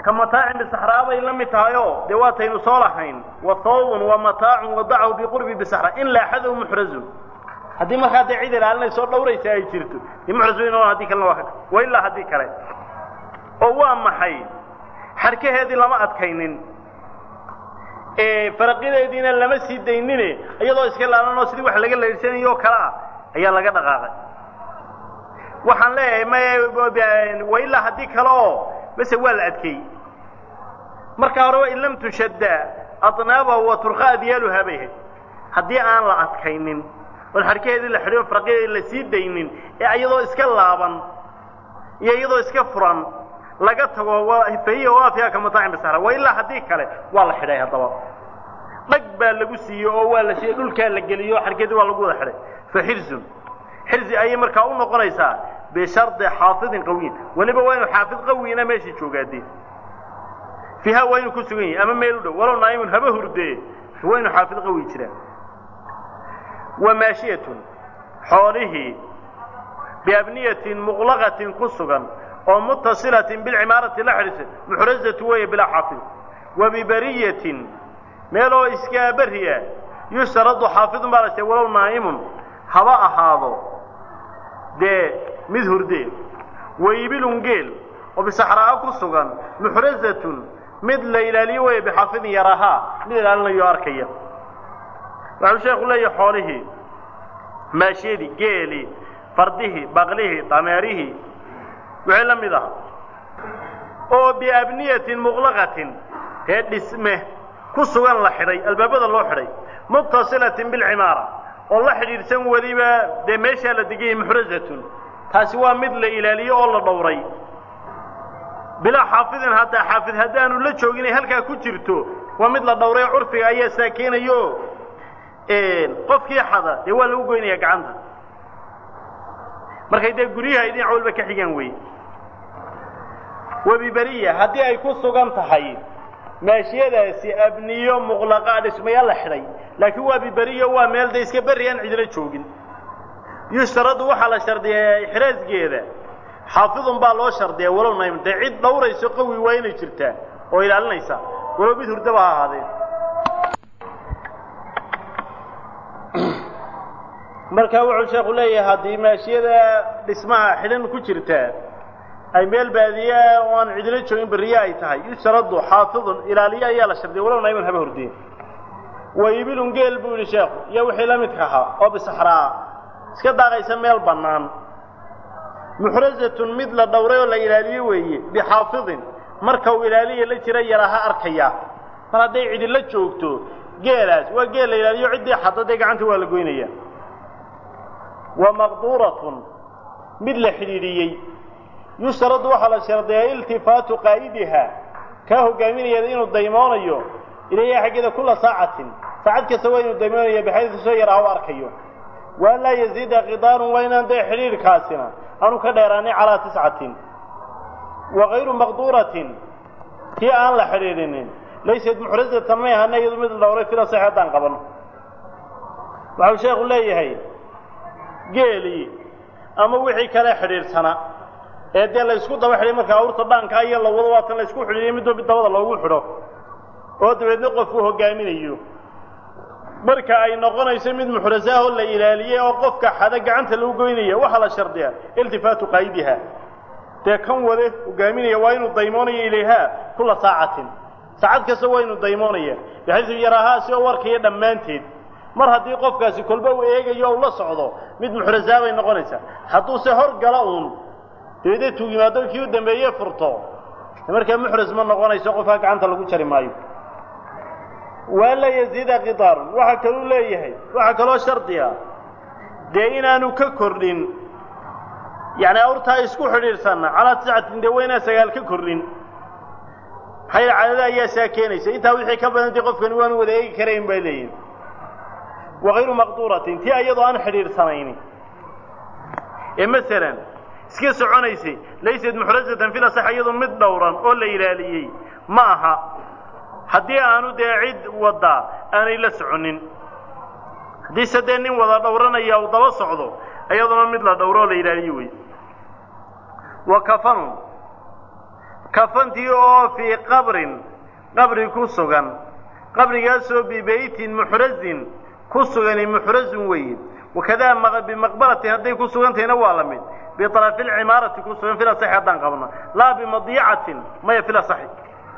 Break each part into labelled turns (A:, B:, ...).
A: ka mataacin bisaxraa bay la mid tahayo dee waataynu soo lahayn wa thawbun wa mataacun wadacahu biqurbi bisaxra in laaxadahu muxrazun haddii markaa dee cid ilaalinayso dhawraysa ay jirto dee muxraz weyn haddii kalena waa ka wa ilaa haddii kale oo waa maxay xarkaheedii lama adkaynin faraqideediina lama sii daynine iyadoo iska laalanoo sidii wax laga laydhsanayo oo kale ah ayaa laga dhaqaaqay waxaan leeyahay may wa ilaa haddii kale oo mase waa la adkeeyey marka horeba in lam tushadda adnaabahu wa turqa adyaaluhaa bay ahayd haddii aan la adkaynin oon xarkaheedii la xidhiyo faraqideedii la sii daynin ee iyadoo iska laaban iyo iyadoo iska furan laga tago fahiya waafiya ka mataacin bisahra wa ilaa haddii kale waa la xidhay haddaba dhag baa lagu siiyey oo waa la siiyey dhulkaa la geliyo o xarkeedii waa lagu wada xidhay fa xirzun xirzi ayay markaa u noqonaysaa bishardi xaafidin qawiyin weliba waa inu xaafid qawiina meeshii joogaadee fiiha waa inuu ku sugan yahay ama meel u dhow walow naa'imun haba hurdee waa inu xaafid qawi jiraa wa maashiyatun xoolihii biabniyatin muqlaqatin ku sugan oo mutasilatin bilcimaarati la xidhiisa muxrazatu weeye bilaa xaafid wa bibariyatin meeloo iskaa beriya yustaradu xaafidun baa la shay walow naa'imun haba ahaado dee mid hurdee wa ibilun geel oo bisaxraa'a ku sugan muxrazatun mid la ilaaliyo weeye bixaafidin yarahaa mid ilaalinayo arkaya waxau sheekhu leeyahay xoolihii maashiyadii geelii fardihii baqlihii dameerihii wixii la mid aha oo biabniyatin muqlaqatin ee dhisme ku sugan la xidhay albaabada loo xidhay muttasilatin bilcimaara oo la xidhiidhsan weliba dee meeshaa la deganyay muxrazatun taasi waa mid la ilaaliyo oo la dhowray bilaa xaafidin haddaa xaafid haddaanu la joogin ay halkaa ku jirto waa mid la dhowray oo curfiga ayaa saakeenayo qofkii xada dee waa lagu goynaya gacanta markay dee guryaha ay dhinac walba ka xigaan wey wabiberiya haddii ay ku sugan tahay maashiyadaasi abniyo muqlaqaa dhismayaal la xidhay laakiin waa biberiyo waa meel da iska berri aan cidlo joogin yushtaradu waxaa la shardiyaa ixraasgeeda xaafidun baa loo shardiyaa walow naym dee cid dhawrayso qawi waa inay jirtaa oo ilaalinaysa walow mid hurdaba ha ahaadee marka wuxuu sheekhu leeyahay haddii maashiyada dhismaha xidhan ku jirtaa ay meel baadiye oo aan cidlo joogin berriye ay tahay yustaradu xaafidun ilaaliye ayaa la shardiya walow nayman haba hordeen wa ibilun geel buu yidhi sheekhu iyo wixii la midka ahaa oo bisaxraa iska daaqaysa meel bannaan muxrazatun mid la dhowray oo la ilaaliye weeye bixaafidin marka uu ilaaliya la jira yaraha arkaya mar hadday cidila joogto geelaas waa geel la ilaaliyo ciddii xadda dee gacanta waa la goynaya wa maqduuratun mid la xidhiidhiyey yustaradu waxaa la shardiyaa iltifaatu qaa'idiha kaa hogaaminayada inuu daymoonayo ilayha xaggeeda kula saacatin saacad kasta waa inuu daymoonayo bixaydu soo yaraha u arkayo wa an laa yaziida khidaarun waa inaan dee xidhiidhkaasina aanu ka dheeraanay calaa tiscatin wa kayru maqduuratin tii aan la xidhiidhinin laysad muxrazatan may ahana iyadu mid la dhowray fila sax haddaan qabano waxau sheekhu leeyahay geelii ama wixii kale xidhiidhsana ee dee la ysku daba xidhay marka awrta dhaankaa iyo la wado waatan la isku xidhiiyo midba mid dabada loogu xidho oo dabeedna qofku hogaaminayo marka ay noqonayso mid muxrasaahoo la ilaaliyey oo qofka xada gacanta lagu goynaya waxaa la shardiyaa iltifaatu qaa'idiha dee kan wade hogaaminaya waa inuu daymoonayo ilayhaa kula saacatin saacad kasta waa inuu daymoonaya baxaysu yaraahaa si oo warkaya dhammaanteed mar haddii qofkaasi kolba uu eegayo u la socdo mid muxrasaa bay noqonaysaa hadduuse hor gala uun dabeedee tuug yimaado kii u dambeeye furto markaa muxras ma noqonayso qofkaa gacanta lagu jari maayo waa la yaziida khidaarun waxaa kaluu leeyahay waxaa kaloo shardiga dee inaanu ka kordhin yacni awrtaa isku xidhiidhsanna calaa tiscatin dee waa inaan sagaal ka kordhin maxaa yidhi cadada ayaa saa keenaysa intaa wixii ka badantay qofkani waanu wada eegi karayn bay leeyihin wakayru maqduuratin tii iyadoo aan xidhiidhsanayni ee masalan iska soconaysay laysad muxrazatan fil asax iyadoo mid dhowran oo la ilaaliyey ma aha haddii aanu dee cid waddaa aanay la soconin haddiise dee nin wada dhowranaya uu daba socdo iyaduna mid la dhowro oo la ilaaliyo wey wa kafanun kafantii oo fii qabrin qabri ku sugan qabrigaasoo bibeytin muxrazin ku sugani muxrazun weeye wakadaa bimaqbaratin hadday ku sugantahayna waa la mid biطarafi lcimaarati ku sugan fil asaxi haddaan qabno laa bimadiicatin maya fil asaxi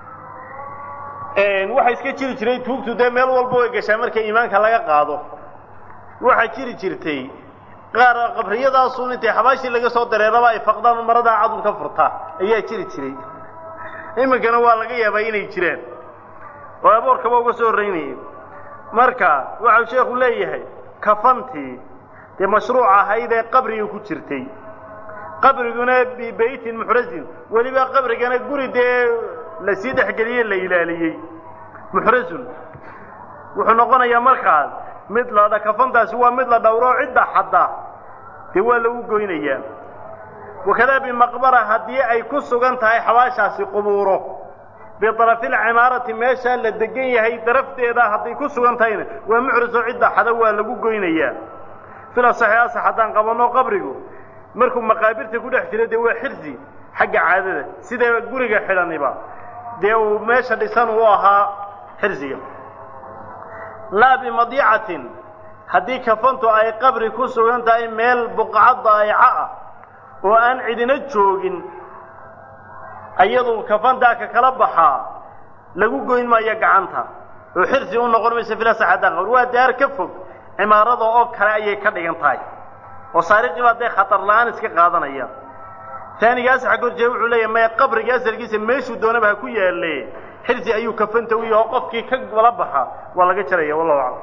A: waxaa iska jiri jiray tuugtu dee meel walba way gashaa marka iimaanka laga qaado waxaa jiri jirtay qaar qabriyadaasun intay xabaashii laga soo dareeraba ay faqdaan maradaa cadun ka furtaa ayaa jiri jiray iminkana waa laga yaabaa inay jiraan oo aboorkaba uga soo horreynayay marka waxau sheekhu leeyahay kafantii dee mashruuc ahayd ee qabriga ku jirtay qabriguna bibeytin muxrazin weliba qabrigana guri dee lasii dhexgeliyey la ilaaliyey muxrazun wuxuu noqonayaa markaas mid la kafantaasi waa mid la dhowro cidda xadda dee waa lagu goynayaa wakadaa bimaqbara haddii ay ku sugan tahay xabaashaasi qubuuro biطarafi lcimaarati meeshaa la degan yahay darafteeda hadday ku sugan tahayna waa muxriso cidda xada waa lagu goynayaa fil asaxi asax haddaan qabanno qabrigu markuu maqaabirta ku dhex jiro dee waa xirsi xagga caadada sida guriga xidhaniba dee uu meesha dhisan uu ahaa xirsiga laa bimadiicatin haddii kafantu ay qabri ku sugan tahay meel buqcad daa'ica ah oo aan cidina joogin ayadu kafantaa ka kala baxaa lagu goyn maayo gacanta oo xirsi u noqon mayso filasax haddaan qabr waa daar ka fog cimaarada oo kale ayay ka dhigan tahay oo saariqii baa dee khatar la-aan iska qaadanaya taaniga asaxa gorjee wuxuu leeyahay maya qabriga asalkiisa meeshuu doonaba ha ku yaalle xirsi ayuu kafanta u yaho qofkii ka gala baxa waa laga jaraya wallahu aclam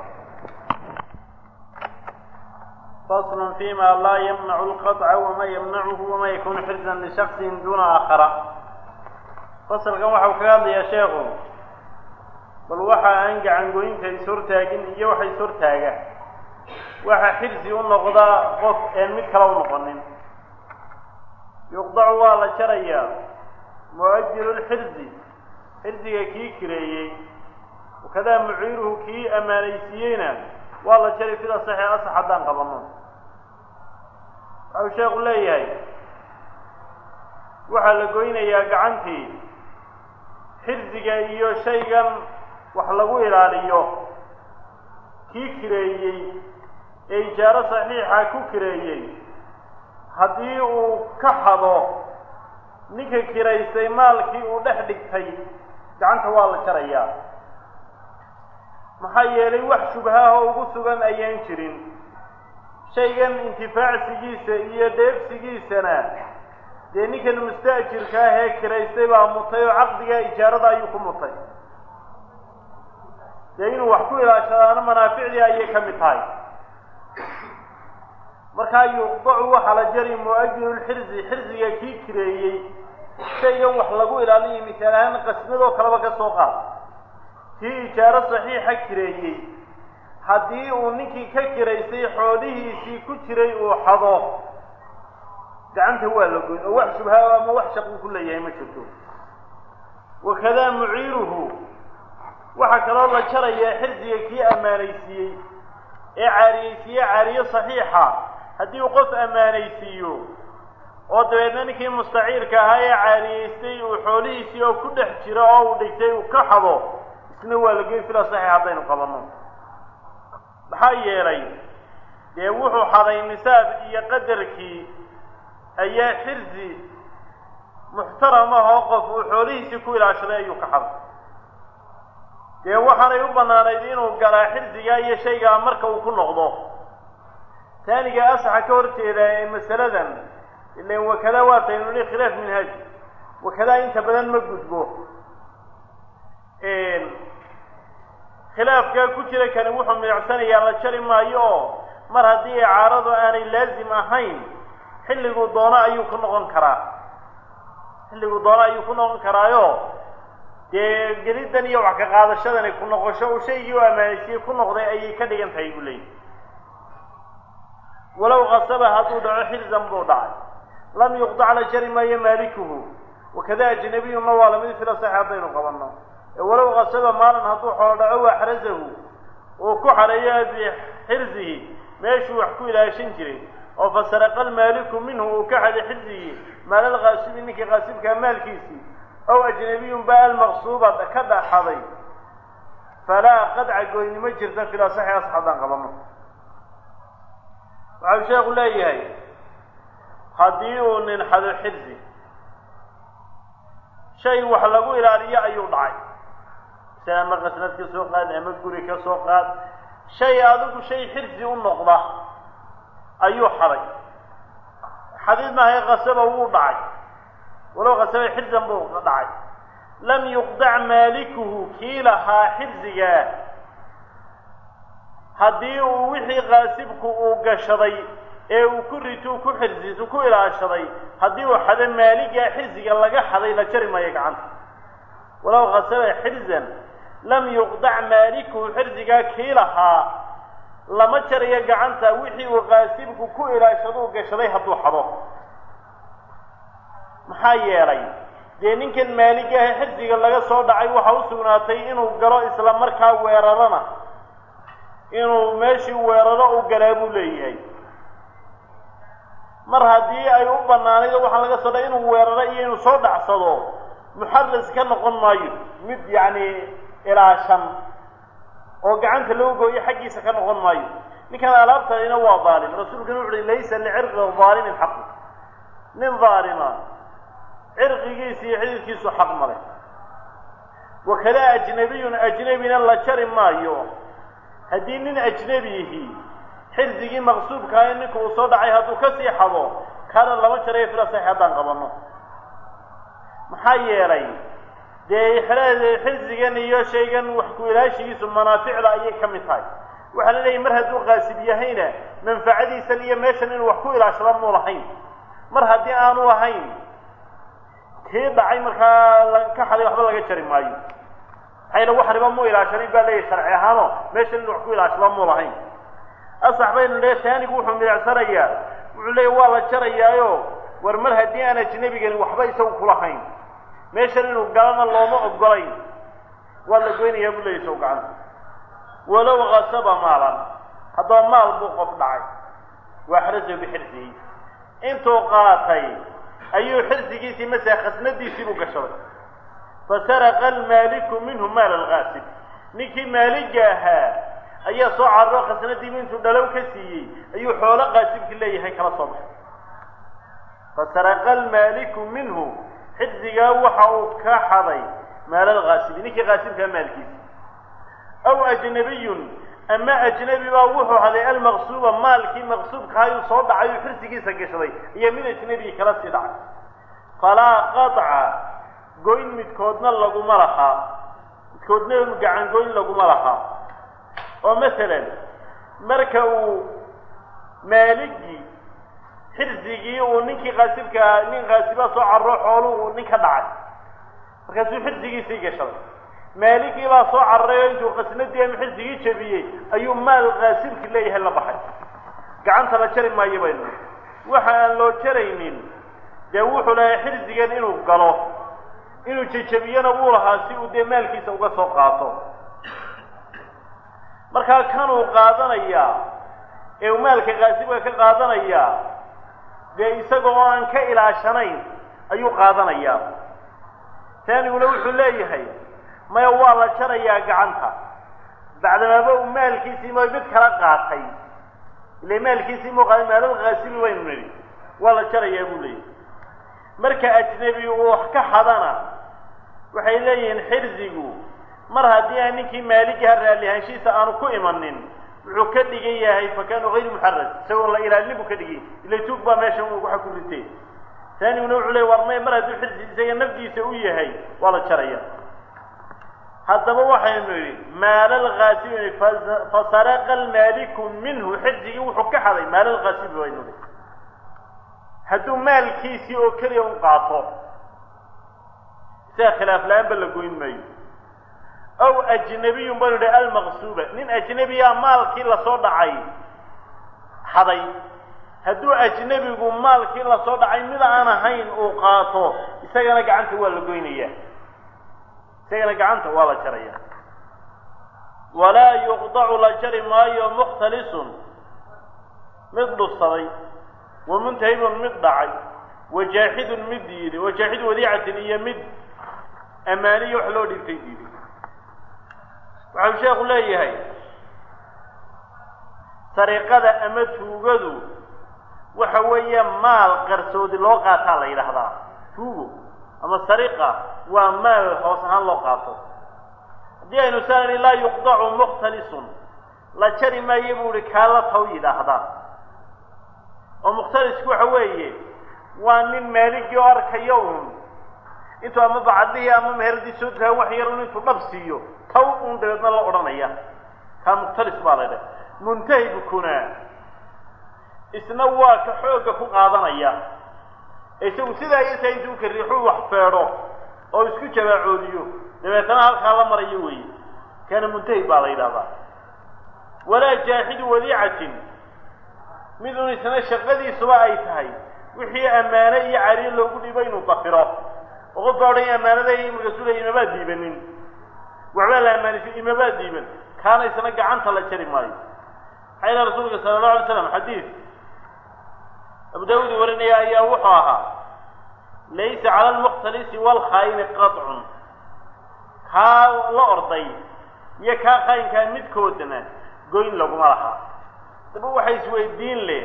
B: fasl fima laa yamnacu lqaطca wama yamnacuhu wama yakunu xirzan lishaksin duna aakhara fasalkan waxau kaga hadlayaa sheekhu bal waxa aan gacangoynta ishortaagin iyo waxa ishortaaga waxa xirsi u noqda qof een mid kale u noqonin yuqdacu waa la jarayaa mu'ajiru lxirsi xirsiga kii kireeyey wakadaa muciiruhu kii ammaanaysiiyeyna waa la jari fil asaxi asax haddaan qabanno waxau sheekhu leeyahay waxaa la goynayaa gacantii xirsiga iyo shaygan wax lagu ilaaliyo kii kireeyey ee ijaaro saxiixa ku kireeyey haddii uu ka hado ninka kiraystay maalkii uu dhex dhigtay gacanta waa la jarayaa maxaa yeelay wax shubhaahoo ugu sugan ayaan jirin shaygan intifaacsigiisa iyo dheefsigiisana dee ninkan musta'jirka ah ee kiraystay baa mutay oo caqdiga ijaarada ayuu ku mutay dee inuu wax ku ilaashadaana manaaficdii ayay ka mid tahay markaa yuqdacu waxaa la jari mu'ajiru lxirsi xirsiga kii kireeyey shaygan wax lagu ilaaliyo misaal ahaan qasnadoo kaleba ka soo qaad kii ijaaro saxiixa kireeyey haddii uu ninkii ka kiraystay xoolihiisii ku jiray uu xado gacanta waa la goyn oo wax shubhaa ama wax shaquu ku leeyahay ma jirto wakadaa muciiruhu waxaa kaloo la jarayaa xirsiga kii ammaanaysiiyey ee caariyeysiiye caariye saxiixa haddii uu qof ammaanaysiiyo oo dabeedna ninkii mustaciirka ahaa ee caariyeystay uu xoolihiisii oo ku dhex jiro oo uu dhigtay uu ka xado isna waa la geyn fila saxiix haddaynu qabanno maxaa yeelay dee wuxuu xaday nisaab iyo qadarkii ayaa xirsi muxtaram ahoo qof uu xoolihiisii ku ilaashaday ayuu ka xaday dee waxaanay u bannaanayd inuu galaa xirsigaa iyo shaygaa marka uu ku noqdo taaniga asaxa ka hor jeeda ee masaladan ilan wakadaa waataynu nihi khilaaf minhaaj wakadaa inta badan ma gudbo khilaafkaa ku jira kani wuxuu milicsanayaa la jari maayo oo mar haddii icaaradu aanay laazim ahayn xilliguu doono ayuu ku noqon karaa xilliguu doono ayuu ku noqon karaayo dee geliddan iyo wax ka qaadashadani ku noqosho uu shaygii u ammaanaysiye ku noqday ayay ka dhigan tahay buu leeyahy walow kasaba hadduu dhaco xilzan buu dhacay lam yuqdac la jari maayo maalikuhu wakada ajnabiyunna waa lamid fila sax haddaynu qabanno walow kasaba maalin hadduu xoolo dhaco waxrasahu uu ku xareeyo bixirsihi meeshuu wax ku ilaashan jiray oo fasaraqa almaaliku minhu uu ka xaday xirsigii maalal kaasibi ninkii kaasibkaa maalkiisii ow ajnabiyun baa almaqsuuba ka dhaxaday falaa qadca goynimo jirta fil asaxi asax haddaan qabano waxau sheekhu leeyahay haddii uu nin xado xirsi shay wax lagu ilaaliyo ayuu dhacay si ama qasnad ka soo qaad ama guri ka soo qaad shay adigu shay xirsi u noqda ayuu xaday xadiid maahay qasaba wuu dhacay walow qasaba xirsan buu dhacay lam yuqdac maalikuhu kii lahaa xirsigaa haddii uu wixii qaasibku uu gashaday ee uu ku rituu ku xirsiisu ku ilaashaday haddii uu xado maaligaa xirsiga laga xaday la jari maayo gacanta walow qasaba xirsan lam yuqdac maalikuhu xirsigaa kii lahaa lama jarayo gacanta wixii uu qaasibku ku ilaashaduu gashaday hadduu xado maxaa yeelay dee ninkan maaligaah xirsiga laga soo dhacay waxa u sugnaatay inuu galo isla markaa weerarana inuu meeshii weeraro u galaa buu leeyahay mar haddii ay u bannaanayd oo waxaa laga soo dhacay inuu weeraro iyo inuu soo dhacsado muxadas ka noqon maayo mid yacni ilaashan oo gacanta loo gooyo xaggiisa ka noqon maayo ninkan alaabtadina waa daalim rasuulkuna wuxu uhi laysa licirqi daalimin xaqu nin daalima cirqigiisa iyo xididkiisu xaq male wakada ajnabiyun ajnebina la jari maayo haddii nin ajnebiyihi xirsigii maqsuubkaa in ninka uu soo dhacay hadduu ka sii xado kaana lama jarayo filasax haddaan qabanno maxaa yeelay dee xirsigan iyo shaygan wax ku ilaashigiisu manaaficda ayay ka mid tahay waxaa la leeyahy mar hadduu qaasib yahayna manfacadiisan iyo meeshan inuu wax ku ilaashada muu lahayn mar haddii aanu lahayn kii dhacay markaa ka xaday waxba laga jari maayo maxayna wax riba mu ilaashanin baa leeyahy sharci ahaano meeshan inuu wax ku ilaashada muu lahayn asax baynu leeya taanigu wuxuu midacsanayaa wuxuu leeya waa la jarayaayo war mar haddii aan ajnebigani waxba isagu kulahayn meeshan inuu galana looma ogolayn waa la goynayaa buu leeya isagu gacanta walow kasaba maalan haddaba maal buu qof dhacay waa xarasahu bixirsihi intuu qaatay ayuu xirsigiisii masala khasnadiisii buu gashaday fasaraqa almaaliku minhu maal algaasib ninkii maaliga ahaa ayaa soo cararo khasnadiibu intuu dhalow ka siiyey ayuu xoolo qaasibki leeyahay kala soo baxay fasaraqa almaaliku minhu xirsigaa waxa uu ka xaday maal algaasibi ninkii qaasibkaa maalkiisi aw ajnabiyun ama ajnebi baa wuxuu haday almaqsuuba maalkii maqsuubka ayuu soo dhacay uu xirsigiisa gashaday iyo mid ajnebi kala sii dhacay falaa qaطca goyn midkoodna laguma lahaa midkoodna gacan goyn laguma lahaa oo masalan marka uu maaligii xirsigii uu ninkii qaasibkaa nin qaasibaa soo carro xoolu uu nin ka dhacay markaasuu xirsigiisii gashaday maaligii baa soo cararay oo intuu qasnadii ama xirsigii jabiyey ayuu maal qaasibki leeyahay la baxay gacanta la jari maayo baynu waxa aan loo jaraynin dee wuxuu lahaa xirsigan inuu galo inuu jejabiyana wuu lahaa si uu dee maalkiisa uga soo qaato markaa kanuu qaadanayaa ee uu maalka qaasibka ka qaadanayaa dee isagoo aan ka ilaashanayn ayuu qaadanayaa taaniguna wuxuu leeyahay maya waa la jarayaa gacanta bacdamaaba uu maalkiisii ma mid kala qaatay ile maalkiisii muu qaaday maalal kaasibi baynu nidhi waa la jarayaa buu leeyahay marka ajnebi uu wax ka xadana waxay leeyihiin xirsigu mar haddii aan ninkii maaligaha raallihaanshiisa aanu ku imanin wuxuu ka dhigan yahay fakaanu hayru muxaras isagoo la ilaalinin buu ka dhigay ila tuug baa meeshan waxa ku ritay taaniguna wuxuu leey war may mar hadduu xirsi isaga nafdiisa u yahay waa la jaraya haddaba waxaynu idhi maalalkaasibi fasaraqa almaaliku minhu xirsigii wuxuu ka xaday maalalkaasibi baynu idhi hadduu maalkiisii oo keliya un qaato isaga khilaaf la-aan ba la goyn maayo aw ajnabiyun baynu idhi almaqsuuba nin ajnebiyaa maalkii lasoo dhacay xaday hadduu ajnebigu maalkii lasoo dhacay mid aan ahayn uu qaato isagana gacanta waa la goynayaa isagana gacanta waa la jaraya walaa yuqdacu la jari maayo mukhtalisun mid dhufsaday wa muntahibun mid dhacay wajaaxidun mid diiday wajaaxidu wadiicatin iyo mid ammaaniyo wax loo dhintay diiday waxau sheekhu leeyahay sariqada ama tuugadu waxa weeye maal qarsoodi loo qaataa la yidhaahdaa tuugo ama sariqa waa maal hoos ahaan loo qaato haddii aynu saani laa yuqdacu mukhtalisun la jari maayo buu ihi kaa la taw yidhaahdaa oo mukhtalisku waxa weeye waa nin maaligii oo arkayo un intuu ama bacadihii ama meheradii soo tagaan wax yar un intuu dhab siiyo taw un dabeedna la odhanaya kaa mukhtalis baa la ydhaha muntahibkuna isna waa ka xoogga ku qaadanaya isagu sidaa iyosaa intuu ka riixuu wax feedho oo isku jabaacoodiyo dabeetana halkaa la marayo weeye kana muntahib baa la yidhahdaa walaa jaaxidu wadiicatin mid un isna shaqadiisuba ay tahay wixii ammaane iyo cariir loogu dhibo inuu dafiro oo qof baa odhan ammaanada markaasuu leey imabaad diibanin waxbaa la ammaanaysa imabaad diiban kaana isna gacanta la jari maayo maxaa ilaha rasuulka sala allahu alay slam xadiid abu daawuud warinaya ayaa wuxuu ahaa laysa cala almukhtalisi waalkhaayini qatcun kaa la orday iyo kaa khaayinkaa midkoodana goyn laguma laha daba waxa isweydiin leh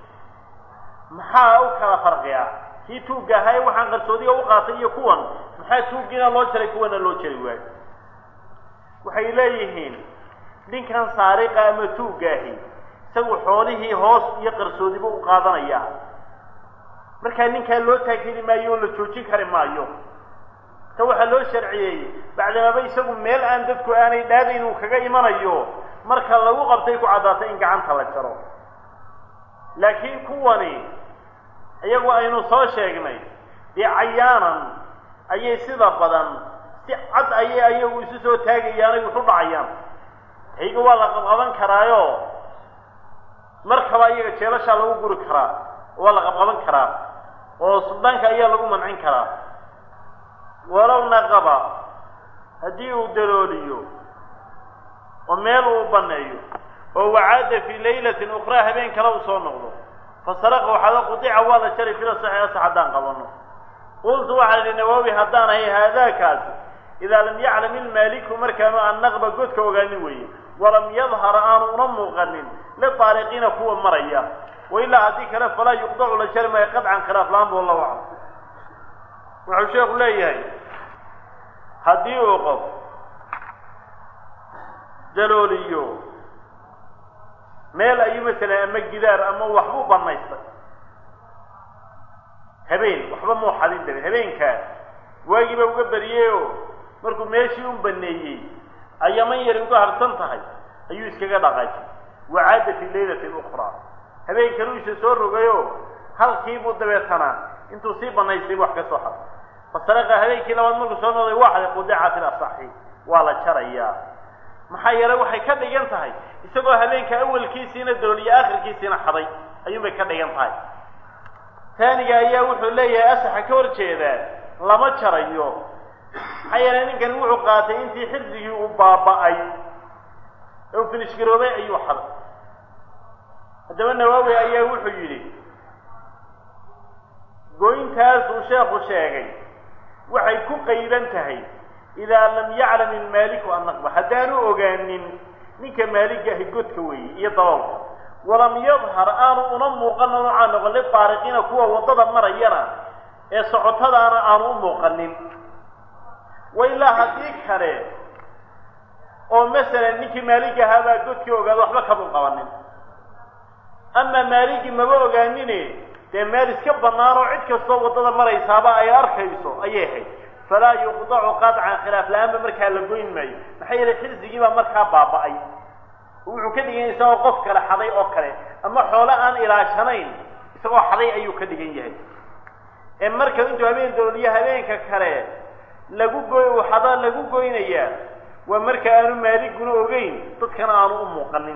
B: maxaa u kala farqiya kii tuugga ahaa ee waxaan qarsoodiga u qaatay iyo kuwan maxaa tuuggiina loo jaray kuwana loo jari waayo waxay leeyihiin ninkan saariqa ama tuuggaahi isagu xoolihii hoos iyo qarsoodiba u qaadanaya markaa ninkaa loo taageli maayo oo la joojin kari maayo ta waxaa loo sharciyeeyey bacdamaba isagu meel aan dadku aanay dhaadayn uu kaga imanayo marka lagu qabtay ku caddaatay in gacanta la jaro laakiin kuwani iyagu aynu soo sheegnay dee cayaanan ayay sida badan si cad ayay ayagu isu soo taagayaanay wuxu dhacayaan hayga waa la qabqaban karaayo markaba iyaga jeelashaa lagu guri karaa waa la qabqaban karaa oo suldaanka ayaa lagu mancin karaa walow naqaba haddii uu dalooliyo oo meel uu baneeyo oo wacaada fii laylatin ukraa habeen kale uu soo noqdo fasaraqa waxaada qudica waa la jaray fila saxiixasa haddaan qabano qultu waxaa idhi nawaawi haddaan ahay haadaakaasi idaa lam yaclam ilmaaliku markaanu annaqba godka ogaanin weeye walam yadhar aanu una muuqanin lidaariqiina kuwa maraya wailaa haddii kale falaa yuqdacu la jari maayo qadcan khilaaf la-aanba wallahu aclam wuxuu sheekhu leeyahay haddii uu qof dalooliyo meel ayuu masalan ama gidaar ama waxbuu banaystay habeen waxba muu xadin darin habeenkaa waagiiba uga bariyeyoo markuu meeshii u baneeyey ayaman yari uga harsan tahay ayuu iskaga dhaqaajay wacaada fi laylatin ukraa habeen kaluu isa soo rogayoo halkiibuu dabeetana intuu sii banaystay wax ka soo xaday fasaraqa habeenkii labaad markuu soo noqday waxday qudica fil asaxi waa la jarayaa maxaa yeelay waxay ka dhigan tahay isagoo habeenka awalkiisiina dooliyo akhirkiisiina xaday ayuunbay ka dhigan tahay taaniga ayaa wuxuu leeyahay asaxa ka hor jeedaa lama jarayo maxaa yeelay ninkani wuxuu qaatay intii xirdigii uu baaba'ay ee uu finishgaroobay ayuu xaday haddaba nawaawi ayaa wuxuu yidhi goyntaasuu sheekhu sheegay waxay ku qayban tahay idaa lam yaclam ilmaaliku annaqba haddaanu ogaanin ninka maaligahi godka weeye iyo daboolka walam yadhar aanu una muuqana noocaa noqon lidaariqiina kuwa waddada marayana ee socotadaana aanu u muuqanin wa ilaa haddii kale oo masalan ninkii maaligahaabaa godkii ogaada waxba kama qabanin ama maaligii maba ogaanine dee meel iska bannaan oo cid kastoo waddada maraysaaba ay arkayso ayay ahayd falaa yuqdacu qadcan khilaaf la-aanba markaa la goyn maayo maxaa yeelay xirsigiibaa markaa baaba'ay wuxuu ka dhigan yahay isagoo qof kale xaday oo kale ama xoolo aan ilaashanayn isagoo xaday ayuu ka dhigan yahay ee marka intuu habeen dooliyo habeenka kale lagu goy uu xadaa lagu goynayaa waa marka aanu maaliguna ogeyn dadkana aanu u muuqanin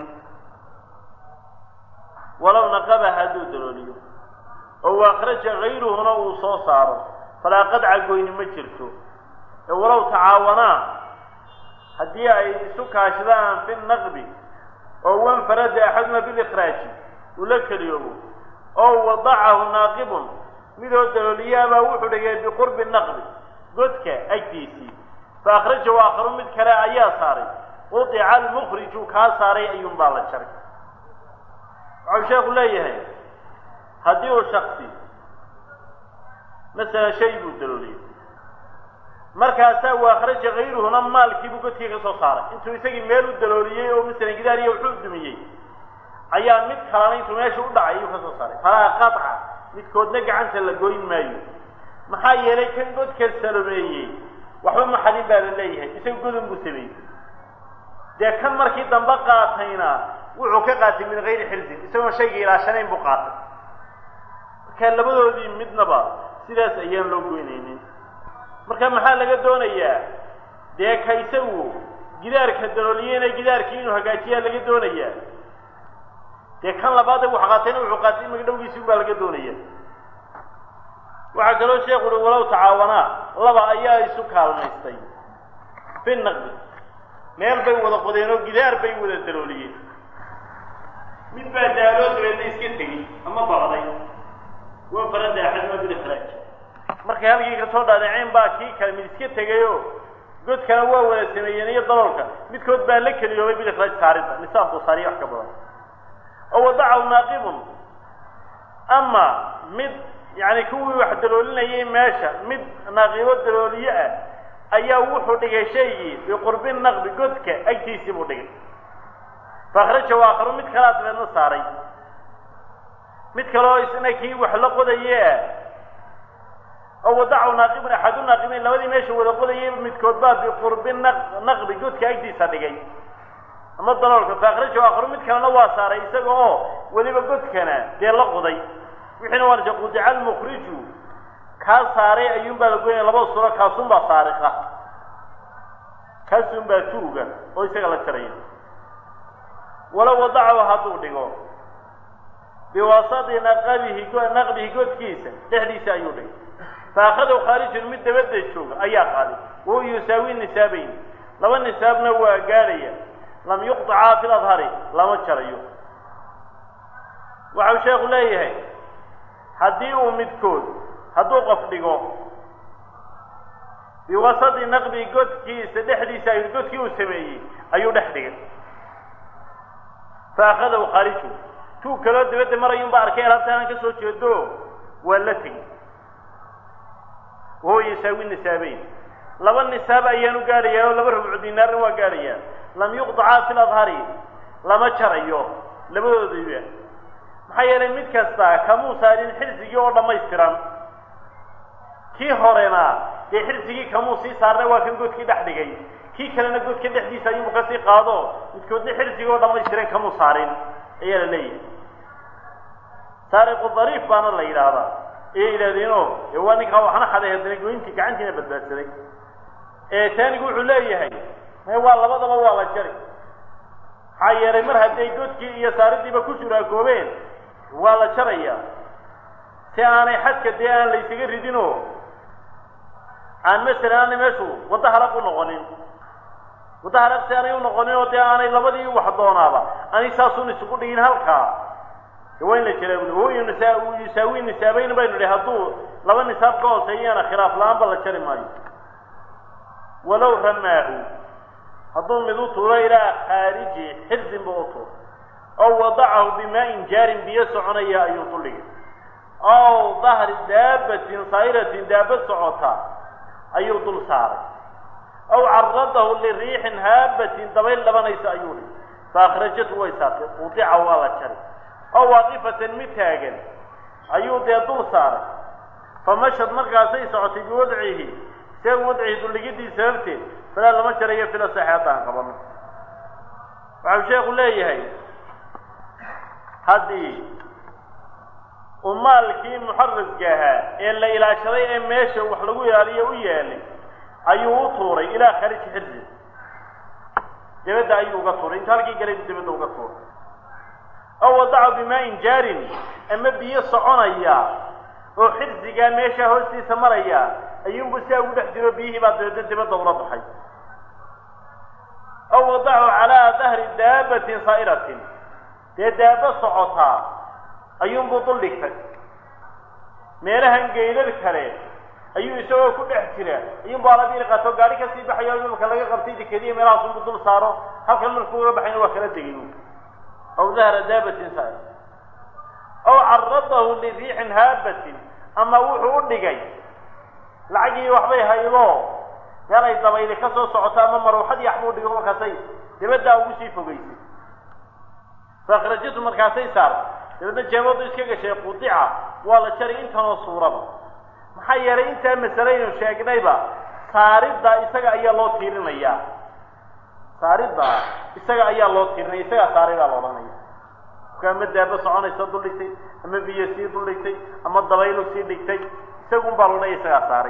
B: walow naqaba hadduu dalooliyo oo waakhraja kayruhuna uu soo saaro falaa qadca goyni ma jirto ee walow tacaawanaa haddii ay isu kaashadaan fi naqbi oo wanfarada axaduma bilikraaji uu la keliyoobo oo wadacahu naaqibun midoo dalooliyaabaa wuxuu dhigay biqurbi naqbi godka agtiisii
A: fa akhrajahu aakharu mid kale ayaa saaray qudica almukhriju kaa saaray ayuunbaa la jaray waxau sheeku leeyahay haddii uu shaksi masalan shay buu dalooliyey markaasaa uu akhraja kayruhuna maalkiibuu godkii ka soo saaray intuu isagii meel u dalooliyey oo masalan gidaariya wuxuu dumiyey ayaa mid kalena intuu meesha u dhacay ayuu ka soo saaray falaa qaطca midkoodna gacanta la goyn maayo maxaa yeelay kan godka salomeeyey waxba maxadin baa la leeyahay isaga godon buu sameeyey dee kan markii dambe qaatayna wuxuu ka qaatay min gayri xirzin isagoon shayga ilaashanayn buu qaatay marka labadoodii midnaba sidaas ayaan loo goynaynin marka maxaa laga doonayaa dee ka isagu gidaarka dalooliyeyna gidaarkii inuu hagaajiyaa laga doonayaa dee kan labaad wax qaatayna wuxuu qaatay magdhowgiisi baa laga doonaya waxaa kaloo sheekhu uhi walow tacaawanaa laba ayaa isu kaalmaystay fi naqdi meel bay wada qodeen oo gidaar bay wada dalooliyeen mid baa daaloo dabeedna iska tegey ama baqday waa farada axaduma bilixraaj markay halkii kasoo dhaadhaceen baa kii kale mid iska tegayoo godkana waa wada sameeyeen iyo daloolka midkood baa la keliyoobay bilixraaj saaridda nisaabku saariya wax ka badan oo wadacahu naaqibun ama mid yani kuwii wax daloolinayay meesha mid naaqibo dalooliye ah ayaa wuxuu dhigay shaygii biqurbi naqbi godka agtiisii buu dhigay faakhrajahu aakharu mid kalaa dabeedna saaray mid kaleo isna kii wax la qodaye ah oo wadacahu naaqibun axadu naaqibiin labadii meesha wada qodayay midkood baa biqurbi naqbi godka agtiisa dhigay ama daloolka faakhrajahu aakharu mid kalena waa saaray isaga oo weliba godkana dee la qoday wixiina waa nase qudica almukhriju kaa saaray ayuunbaa la goynaya labada suro kaasunbaa saariqa kaasunbaa tuuga oo isaga la jaraya walow wadacahu hadduu dhigo biwasadi naqabihi naqbihi godkiisa dhexdiisa ayuu dhigay faakhadahu khaarijun mid dabadda jooga ayaa qaaday wahuwa yusaawi nisaabayn laba nisaabna waa gaadhaya lam yuqطacaa fi ladhari lama jarayo waxau sheekhu leeyahay haddii uu midkood hadduu qof dhigo biwasadi naqbi godkiisa dhexdiisa ay godkii uu sameeyey ayuu dhex dhigay faakhadahu khaarijun tuu kaloo dabadda marayun baa arkay alaabtaanan ka soo jeedo waa la tegi wahuwa yasaawi nisaabeyn laba nisaab ayaanu gaadhayaa oo laba rubcu dinaarna waa gaadhayaa lam yuqطacaa fi ladhari lama jarayo labadoodaba maxaa yeelay mid kasta kamuu saarin xirsigii oo dhammaystiran kii horena dee xirsigii kamuu sii saarna waa kan godkii dhex dhigay kii kalena godka dhexdiisa ayuubu kasii qaado midkoodna xirsigii oo dhammaystiran kamuu saarin ayaa la leeyahay saariqu dariif baana la yidhaahdaa ayay yidhahdeeno ee waa ninkaa waxna xaday haddana goyntii gacantiina badbaadsaday ee taanigu wuxuu leeyahay may waa labadaba waa la jari maxaa yeelay mar hadday godkii iyo saaridiiba ku shuraagoobeen waa la jarayaa si aanay xadka dee aan la ysaga ridinoo aan masalan aanay meeshu waddo halaq u noqonin waddo halaq si aanay u noqonin oo dee aanay labadii wax doonaaba aanay saasun isugu dhigin halkaa de waa in la jiraa buli huwa nisa yusaawi nisaabeyn baynu idhi hadduu laba nisaab ka hooseeyana khilaaf la-aanba la jari maayo walow ramaahu hadduu mid u tuuro ilaa khaariji xirzin ba u tuuro ow wadacahu bimaa-in jaarin biyo soconaya ayuu duldhigay ow dahri daabatin saa'iratin daabad socota ayuu dul saaray ow caradahu liriixin haabatin dabayl dhabanaysa ayuu dhigay faakhrajatu way saartay udica waa la jari ow waaqifatan mid taagan ayuu dee dul saaray famashad markaasay socotay biwadcihi isaga wadcihi duldhigidii sababteed falaa lama jarayo fila saxe haddaan qabano waxau sheekhu leeyahay haddii uu maalkii muxaraska ahaa ee la ilaashaday ee meesha wax lagu ilaaliyo u yaalay ayuu u tuuray ilaa khariji xirsi dabadda ayuu uga tuuray intu halkii galay buu dabadda uga tuuray ow wadaca bimaa-in jaarin ama biyo soconaya oo xirsigaa meeshaa hoostiisa maraya ayuunbu siaa ugu dhex jiro biyihii baa dabeedna dabadda ula baxay ow wadacahu calaa dahri daabatin saa'iratin dee daaba socotaa ayuunbuu dul dhigtay meelahan geydad kale
B: ayuu isagoo ku dhex jira iyunba alabini qaato gaari kasii baxayo imamka laga qabtay dekediya meelahaasunbu dul saaro halkan markuu uga baxayna waa kala degay aw dahra daabatin sa aw caradahu liriixin haabatin ama wuxuu u dhigay lacagii waxbay haydo meel ay dabayli ka soo socoto ama maruuxadii waxbuu dhigo markaasay dibaddaa ugu sii fogeysay faakhrajatu markaasay saartay dabeedna jeebadu iska gashay qudica waa la jari intanoo suuraba maxaa yeelay intaa masalaynu sheegnayba saaridda isaga ayaa loo tiirinayaa saaridda isaga ayaa loo tiirinaya isagaa saaridaa la odhanaya ka ama daabo soconaysa dul dhigtay ama biyo sii dul dhigtay ama dabaylu sii dhigtay isagun baa loodhanaya isagaa saaray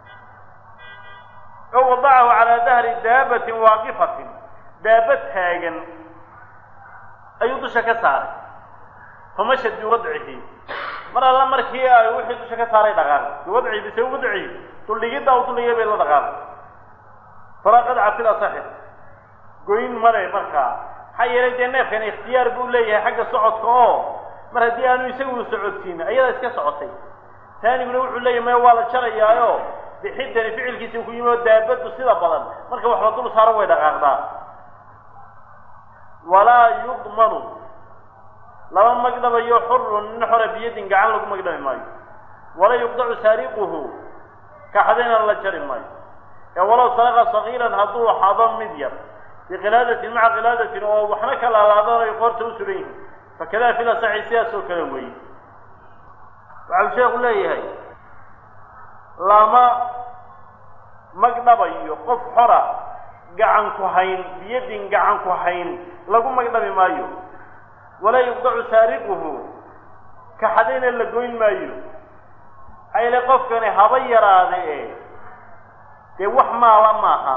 B: o wadacahu calaa dahri daabatin waaqifatin daaba taagan ayuu dusha ka saaray famasha biwadcihi mar alla markii ay wixii dusha ka saaray dhaqaaqay biwadcihi bise wadcihi duldhigidda u duldhigay bay la dhaqaaqay falaa qadca fil asaxi goyn male markaa maxaa yeelay dee neefkan ikhtiyaar buu leeyahay xagga socodka oo mar haddii aanu isagu socodsiin ayadaa iska socotay taaniguna wuxuu leeyahy maya waa la jarayaayo bixidani ficilkiisa ku yimi oo daabaddu sida badan marka wax la dul saaro way dhaqaaqdaa walaa yudmanu lama magdhabayo xurun nin xora biyadin gacan lagu magdhabi maayo walaa yuqdacu saariquhu kaxdayna la jari maayo ee walow saraqa sagiiran hadduu xado mid yar biqilaadatin maca qilaadatin oo waxna ka laalaadanayo qoorta u sugan yihin fakadaa fil asaxi sidaas oo kale weeye waxau sheekhu leeyahay lama magdhabayo qof xora gacan ku hayn biyadin gacan ku hayn lagu magdhabi maayo walaa yuqdacu saariquhu kaxadayna la goyn maayo hayle qofkani haba yaraade e dee wax maala maaha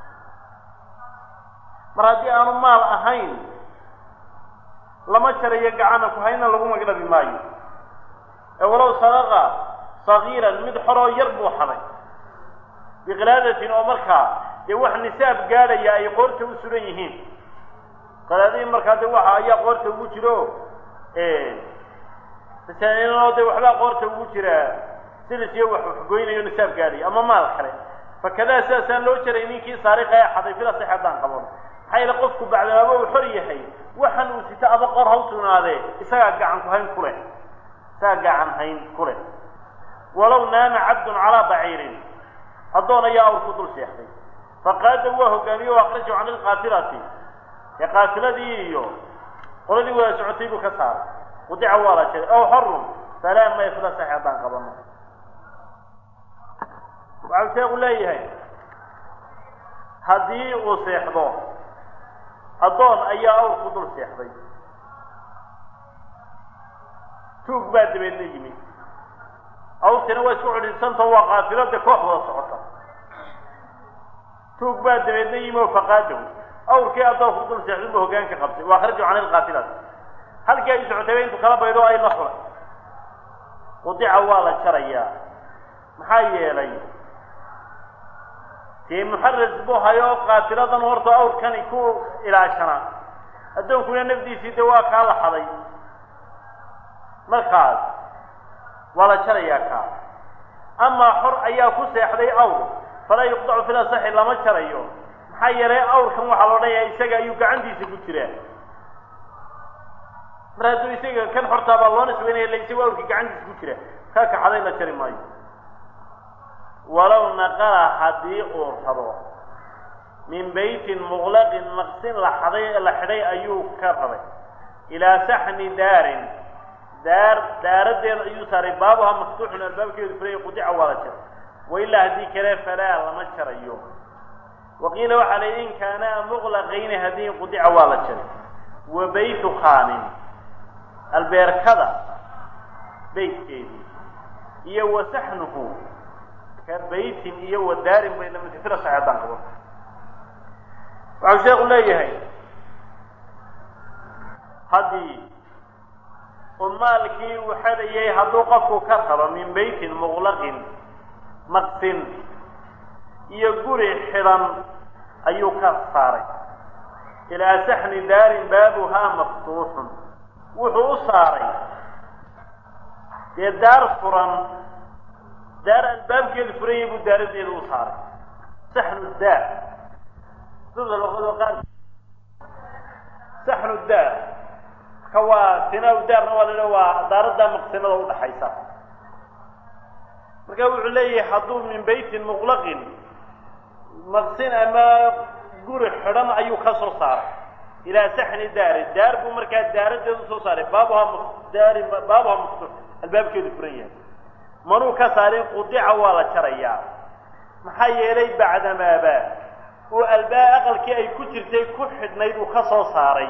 B: mar haddii aanu maal ahayn lama jarayo gacana ku hayna lagu magdhabi maayo ee walow sadaqa sagiiran mid xoroo yar buu xaday biqilaadatin oo markaa dee wax nisaab gaadhaya ay qoorta u suran yihiin qalaadihii markaa de waxa ayaa qoorta ugu jiro masaalinoo de waxbaa qoorta ugu jira silis iyo wax waxgoynayo nisaab gaadhaya ama maal kale fakadaa sidaasaan loo jaray ninkii saariqa ee xaday fila sax haddaan qaban maxaa yeele qofku bacdamaaba uu xor yahay waxan uu sito aba qor ha u sugnaadee isagaa gacan ku hayn ku leh isagaa gacan hayn ku leh walow naama cabdun calaa baciirin addoon ayaa awr ku dul seexday faqaada waa hogaamiye o akrajahu can ilqaatilati ee qaatiladii iyo qoladii wada socotay buu ka saaray qudica waa la jiray ow xorun falaa maya fila sax haddaan qabano waxau sheeku leeyahay haddii uu seexdo addoon ayaa awr ku dul seexday tuug baa dabeedna yimid awrtina waa isku cidhiidsantao waa qaatilada koox wada socota tuug baa dabeedna yimi oo faqaadahu awrkii addoon ku dul seexday buu hogaanka qabtay waa kharaju can ilqaatilati halkii ay socotayba intuu kala baydo ay la xulay qudica waa la jarayaa maxaa yeelay dee muxaras buu hayo qaatiladan horta awrkani ku ilaashanaa addoonkuna nafdiisii de waa kaa la xaday markaas waa la jarayaa kaa amaa xor ayaa ku seexday awr falaa yuqdacu fil asaxi lama jarayo maxaa yeelay awrkan waxaa la odhanayaa isaga ayuu gacantiisa ku jiraa mar hadduu isaga kan xortaa baa loo nisbaynaya ila isagu awrkii gacantiisa ku jira kaa kaxaday la jari maayo walow naqala haddii uu rabo min beytin muqlaqin maqsin la xaday la xidhay ayuu ka rabay ilaa saxni daarin daar daaradeed ayuu saaray baabuha maftuuxun albaabkeedu furay qudica waa la jaray wailaa haddii kale falaa lama jarayo waqiila waxaa la yidhi in kaanaa muqlaqayni haddii qudica waa la jaray wa beytu khaanin albeerkada beytkeedii iyo wa saxnuhu ka beytin iyo wa daarin bay lamid fila saxeedaan qabo waxau sheekhu leeyahay haddii uu maalkii uu xadayay hadduu qofku ka rabo min beytin muqlaqin maqsin iyo guri xidhan ayuu ka saaray ilaa saxni daarin baabuhaa maftuuxun wuxuu u saaray dee daar furan
A: daar albaabkeedu furanyay buu daaradeeda u saaray saxnu daar sida luqado qaar saxnu daar ka waa sinaa daarna waa la waa daaradda maqsinada udhaxaysa marka wuxuu leeyahay hadduu min beytin muqlaqin maqsin ama guri xidhan ayuu ka soo saaray ilaa saxni daari daar buu markaa daaradeeda usoo saaray baabuha daari baabuha maftuux albaabkeedu furan yahay manuu ka saarin qudica waa la jarayaa maxaa yeelay bacdamaaba uu albaab aqalkii ay ku jirtay ku xidhnayd uu ka soo saaray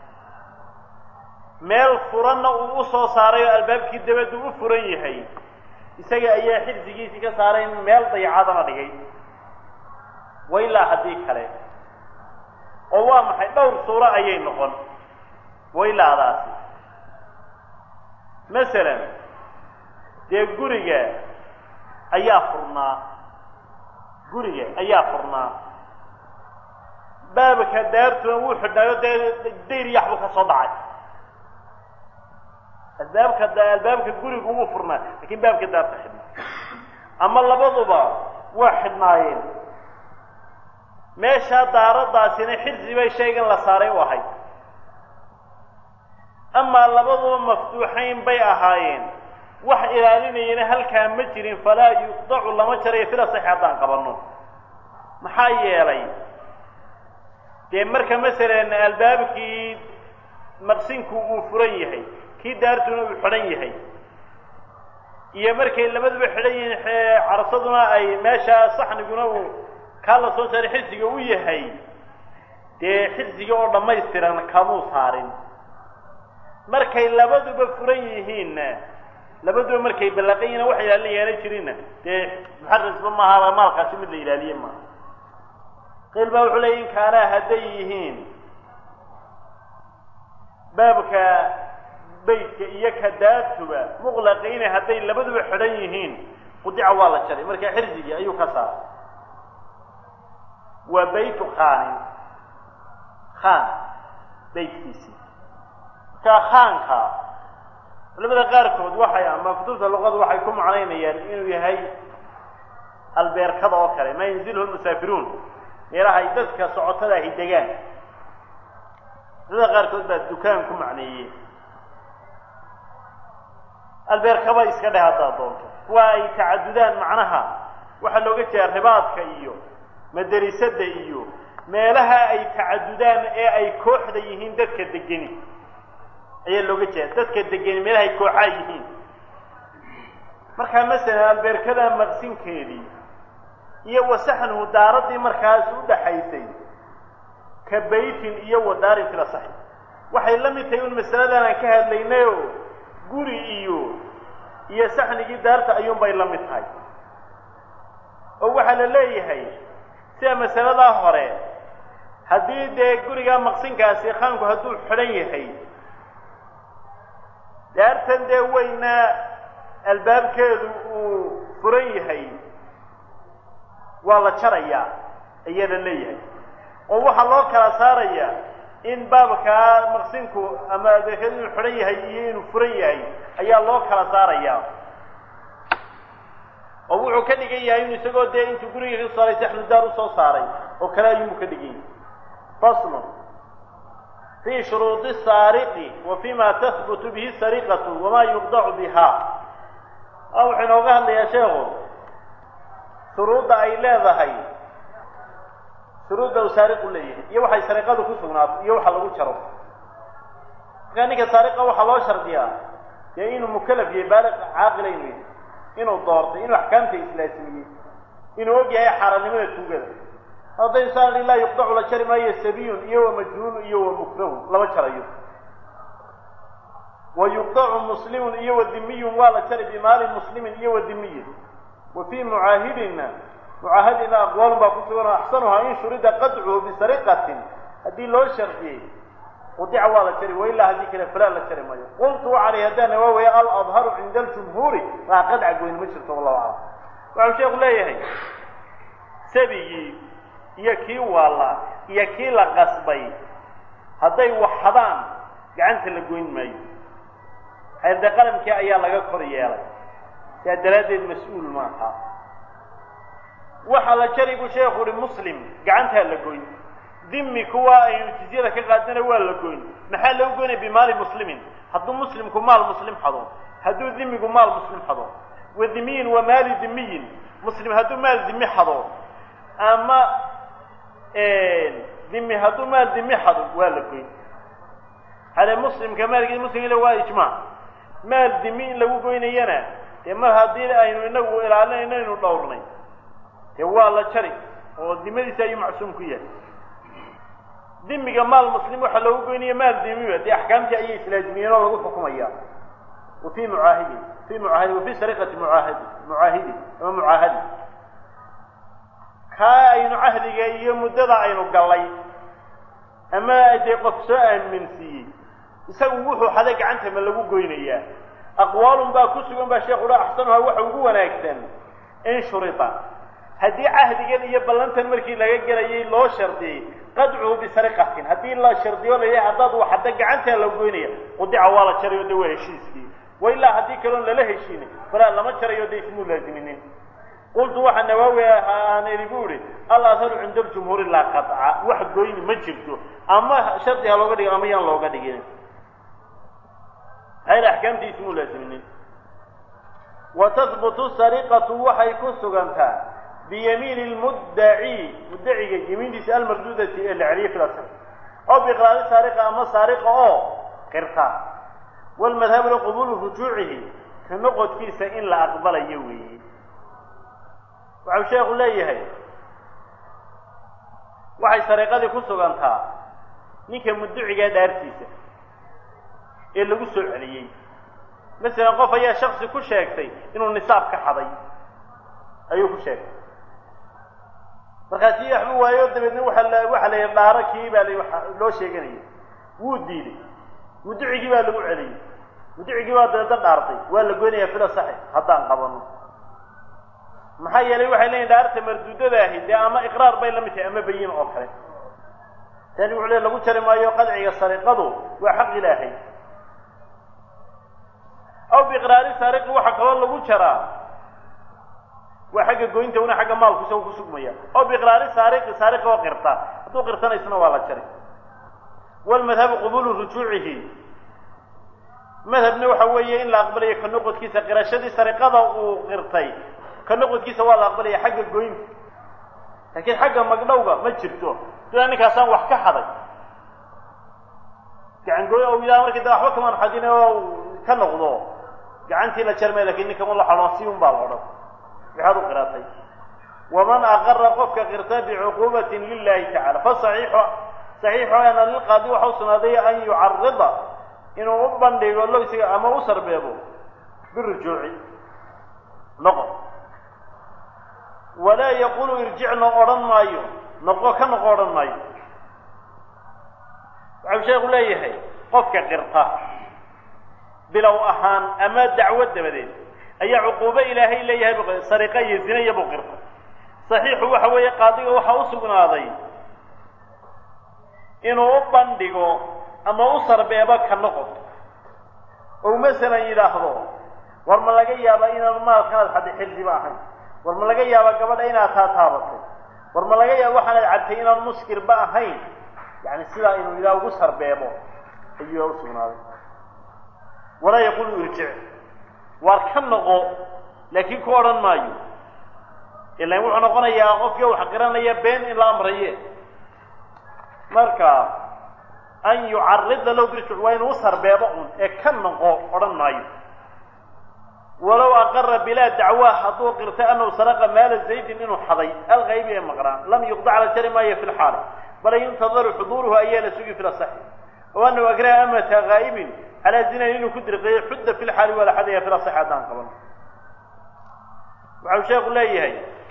A: meel furanna uu usoo saaray oo albaabkii dabaddu u furan yahay isaga ayaa xifdigiisii ka saaray meel dayacadana dhigay wailaa haddii kale oo waa maxay dhowr suuro ayay noqon wailaadaasi masalan dee guriga ayaa furnaa guriga ayaa furnaa baabka daartuna wuu xidhnaayo dee dayr yaxbu ka soo dhacay albaabka albaabka gurigu wuu furnaa lakin baabka daarta xidhnaa ama labaduba waa xidhnaayeen meeshaa daaradaasina xirsi bay shaygan la saaray u ahayd amaa labaduba maftuuxayn bay ahaayeen wax ilaalinayana halkaa ma jirin falaa yuqdacu lama jarayo fila saxi haddaan qabanno maxaa yeelay dee marka masalan albaabkii maqsinku uu furan yahay kii daartuna uu xidhan yahay iyo markay labaduba xidhan yihiin carsaduna ay meesha saxniguna uu kaa la soo saaray xirsiga u yahay dee xirsiga oo dhammaystiran kamuu saarin markay labaduba furan yihiinna labaduba markay ballaqayina wax ilaalinayaana jirinna dee muxarasba maaha maalkaasi mid la ilaaliye maaha qiil baa wuxuu leeya in kaanaa hadday yihiin baabka beytka iyo ka daartuba muqlaqayna hadday labaduba xidhan yihiin qudica waa la jaray marka xirsigii ayuu ka saaray waa baytu khaanin khaan beytkiisii markaa khaanka culamada qaarkood waxay ama kutubta luqada waxay ku macnaynayaan inuu yahay albeerkada oo kale maa yanzilhu lmusaafiruun meelaha ay dadka socotada ahi degaan culamada qaarkood baa dukaan ku macneeyey albeerkaba iska dheh haddaad doonto kuwa ay tacadudaan macnaha waxaa looga jeeda ribaadka iyo madarisada iyo meelaha ay tacadudaan ee ay kooxda yihiin dadka degeni ayaa looga jeeda dadka degeni meelaha ay kooxaa yihiin markaa masalan albeerkada maqsinkeedii iyo wasaxnuhu daaradii markaas u dhaxaysay ka baytin iyo wadaarin fila saxi waxay la mid tahay un masaladan aan ka hadlaynayo guri iyo iyo saxnigii daarta ayuunbay la mid tahay oo waxaa la leeyahay sida masaladaa hore haddii dee gurigaa maqsinkaasi khaanku hadduu xidhan yahay daartan dee weyna albaabkeedu uu furan yahay waa la jarayaa ayaa la leeyahay oo waxaa loo kala saarayaa in baabkaa maqsinku ama albeerkeedu inuu xidhan yahay iyo inuu furan yahay ayaa loo kala saarayaa oo wuxuu ka dhigan yahay inu isagoo dee intuu guriga ka saaray saxnudaar usoo saaray oo kale ayuunbu ka dhigan yahay faslu fii shuruudi saariqi wa fima tahbutu bihi sariqatu wamaa yuqdacu biha a wuxuu inooga hadlayaa sheekhu shuruudda ay leedahay shuruudda uu saariqu leeyahay iyo waxay sariqadu ku sugnaato iyo waxa lagu jaro markaa ninka saariqa waxaa loo shardiyaa dee inuu mukalaf yahay baaliq caaqila inuu yahay inuu doortay inuu axkaamta islaasimiyey inuu og yahay xaaraannimada tuugada hadday saan laa yuqdacu la jari maayo sabiyun iyo wa majhuulun iyo wa mukrahun lama jarayo wa yuqdacu muslimun iyo wa dimiyun waa la jari bimaalin muslimin iyo wa dimiyin wa fii mucaahidina mucaahadina aqwaalun baa ku sugan axsanuhaa in shurida qadcuhu bisariqatin haddii loo shardiyey qudica waa la jari wailaa haddii kale falaa la jari maayo qultu waxaan haddaana waa weeye aladharu cinda aljumhuuri waa qadca goyn ma jirto wallahu aclam waxau sheeku leeyahay sabigii iyo kii waalla iyo kii la qasbay hadday waxadaan gacanta la goyn maayo xeerde qalamkii ayaa laga kor yeelay yaa daraaddeed mas-uul maaha waxaa la jari buu sheekhu uhi muslim gacantaa la goyn dimi kuwa aynu jizyada ka qaadana waa la goyn maxaa lagu goynaya bimaali muslimin hadduu muslimku maal muslim xado hadduu dimigu maal muslim xado wa dimiyin wa maali dimiyin muslim hadduu maal dimi xado ama dimi hadduu maal dimi xado waa la goyn hale muslimka maalkiis muslimkile waa ijmaac maal dimi in lagu goynayana dee mar haddii aynu inagu ilaalinayno aynu dhowrnay dee waa la jari oo dimadiisa ayuu macsuum ku yahay dimiga maal muslim waxaa loogu goynaya maal dimiba dee axkaamtii ayay islaajimiyeen oo lagu xukumaya wa fi mucaahidin fi mucaahidi wa fi sariqati mucaahidi mucaahidi ama mucaahadi kaa aynu cahdiga iyo muddada aynu gallay ama dee qof soo aaminsiiyey isagu wuxuu xaday gacanta ma lagu goynayaa aqwaalun baa ku sugan baa sheekhu ha axsanuha waxa ugu wanaagsan in shurita haddii cahdigan iyo ballantan markii laga gelayay loo shardiyey qadcuhu bisariqatin haddii la shardiyo la yahay haddaad waxadda gacantaa la goynaya qudica waa la jarayo de waa heshiiskii wa ilaa haddii kaloon lala heshiinin falaa lama jarayo de ismuu laaziminin qultu waxaa nawaawi aan idhi bu ihi alahharu cinda ljumhuuri laa qaطca wax goyni ma jirto ama shardi ha looga dhigo ama yaan looga dhigin hayr axkaamtii ismuu laaziminin wa tahbutu sariqatu waxay ku sugantaa biyamiini lmuddaci muddaciga yamiintiisa almarduudati ee la celiyay filas oo biqraari saariqa ama saariqa oo qirta walmadhabu liqubulu rujuucihi ka noqodkiisa in la aqbalayo weeye waxau sheekhu leeyahay waxay sariiqadii ku sugantaa ninka mudducigaa dhaartiisa ee lagu soo celiyey masalan qof ayaa shaksi ku sheegtay inuu nisaab ka xaday ayuu ku sheegtay markaasi waxba waayo dabeedna waaa la waxaa la yidhi dhaaro kii baa la loo sheeganaya wuu diiday mudducigii baa lagu celiyey mudducigii baa dabeedna dhaartay waa la goynayaa fila saxi haddaan qabano maxaa yeelay waxay leeyihin dhaarta marduudada ahi dee ama iqraar bay la mid tahay ama bayin oo kale tani wuxuu le lagu jari maayo qadciga sariqadu waa xaq ilaahay aw biiqraari saariqi waxaa kaloo lagu jaraa waa xagga goynta una xagga maalku isaga ku sugmaya aw biiqraari saariqi saariqi oo qirta hadduu qirtanaysna waa la jari walmadhabu qubulu rujuucihi madhabna waxa weeye in la aqbalayo ka noqodkiisa qirashadii sariqada uu qirtay ka noqodkiisa waa la aqbalaya xagga goynta laakiin xagga magdhowga ma jirto duaa ninkaasaan wax ka xaday gacan gooy o yidhaha markii da waxba kamaan xadin oo ka noqdo gacantii la jarmay lakin ninka ma la xadhoon si un baa la odhan waxaad u qiratay waman aqara qofka qirta bicuquubatin lilahi tacala fasaxiixu saxiixu ana lilqaadi waxa u sugnaaday an yucarida inuu u bandhigo lo isaga ama u sarbeebo birujuuci noqo walaa yaqulu irjicno odhan maayo noqo ka noqo odhan maayo waxau sheekhu leeyahay qofka qirta bilow ahaan ama dacwo dabadeed ayaa cuquubo ilaahay leeyahay bu sariqa iyo zinaya buu qirta saxiixu waxa weeye qaadiga waxaa u sugnaaday inuu u bandhigo ama u sarbeebo ka noqod ou masalan yidhaahdo war ma laga yaaba inaanu maalkanaad xaddi xildiba ahayn war ma laga yaaba gabadha inaad taa taabatay war ma laga yaaba waxaanaad cabtay inaan muskirba ahayn yani sidaa inuu idaa ugu sarbeebo ayuu u sugnaaday walaa yaqulu irjic waar ka noqo laakiin ku odhan maayo ilan wuxuu noqonayaa qofkii wax qiranaya been in la amraye marka an yucarida low birjuc waa inuu u sarbeebo un ee ka noqo odhan maayo walow aqara bilaa dacwa hadduu qirtay anahu saraqa maala zaydin inuu xaday alkaybi ee maqnaa lam yuqdac la jari maayo fi lxaali bal yuntadaru xuduuruhu ayaa la sugi fi lasaxi o anahu akraha amata haa'ibin calaa zinan inuu ku dirqeeyo xudda fi lxaali waa la xadaya fi lasaxi haddaan qaban waxau sheekhu leeyahay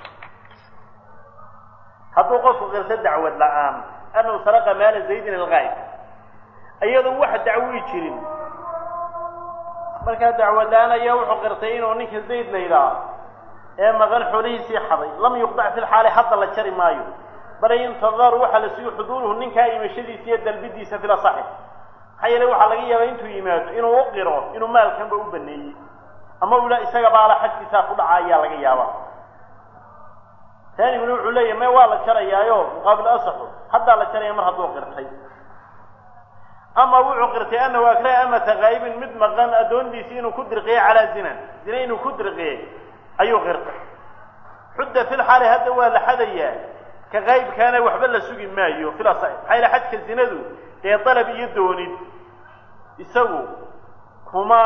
A: hadduu qofku qirto dacwad la-aan anahu saraqa maala zaydin algaayb iyadoon wax dacwii jirin markaa dacwad la-aan ayaa wuxuu qirtay inuu ninka zayd la yidhaaho ee maqan xoolihiisii xaday lam yuqdac fi lxaali hadda la jari maayo bale yuntadaru waxaa la sugi xuduuruhu ninkaa imashadiisa iyo dalbidiisa fil asaxi maxaa yeelay waxaa laga yaabaa intuu yimaado inuu u qiro inuu maalkanba u baneeyey ama uu yidhaha isaga baala xadkiisaa ku dhaca ayaa laga yaabaa taaniguna wuxuu leeyahay me waa la jarayaayo muqaabil asaxu haddaa la jaraya mar hadduu qirtay ama wuxuu qirtay anahu akraha amata kaa'ibin mid maqan addoondiisii inuu ku dirqiyey calaa zinan zina inuu ku dirqiyey ayuu qirtay xudda fil xaali hadda waa la xadayaa ka qaybkaana waxba la sugi maayo fil asax maxaa yila xadka zinadu dee dalab iyo doonid isagu kuma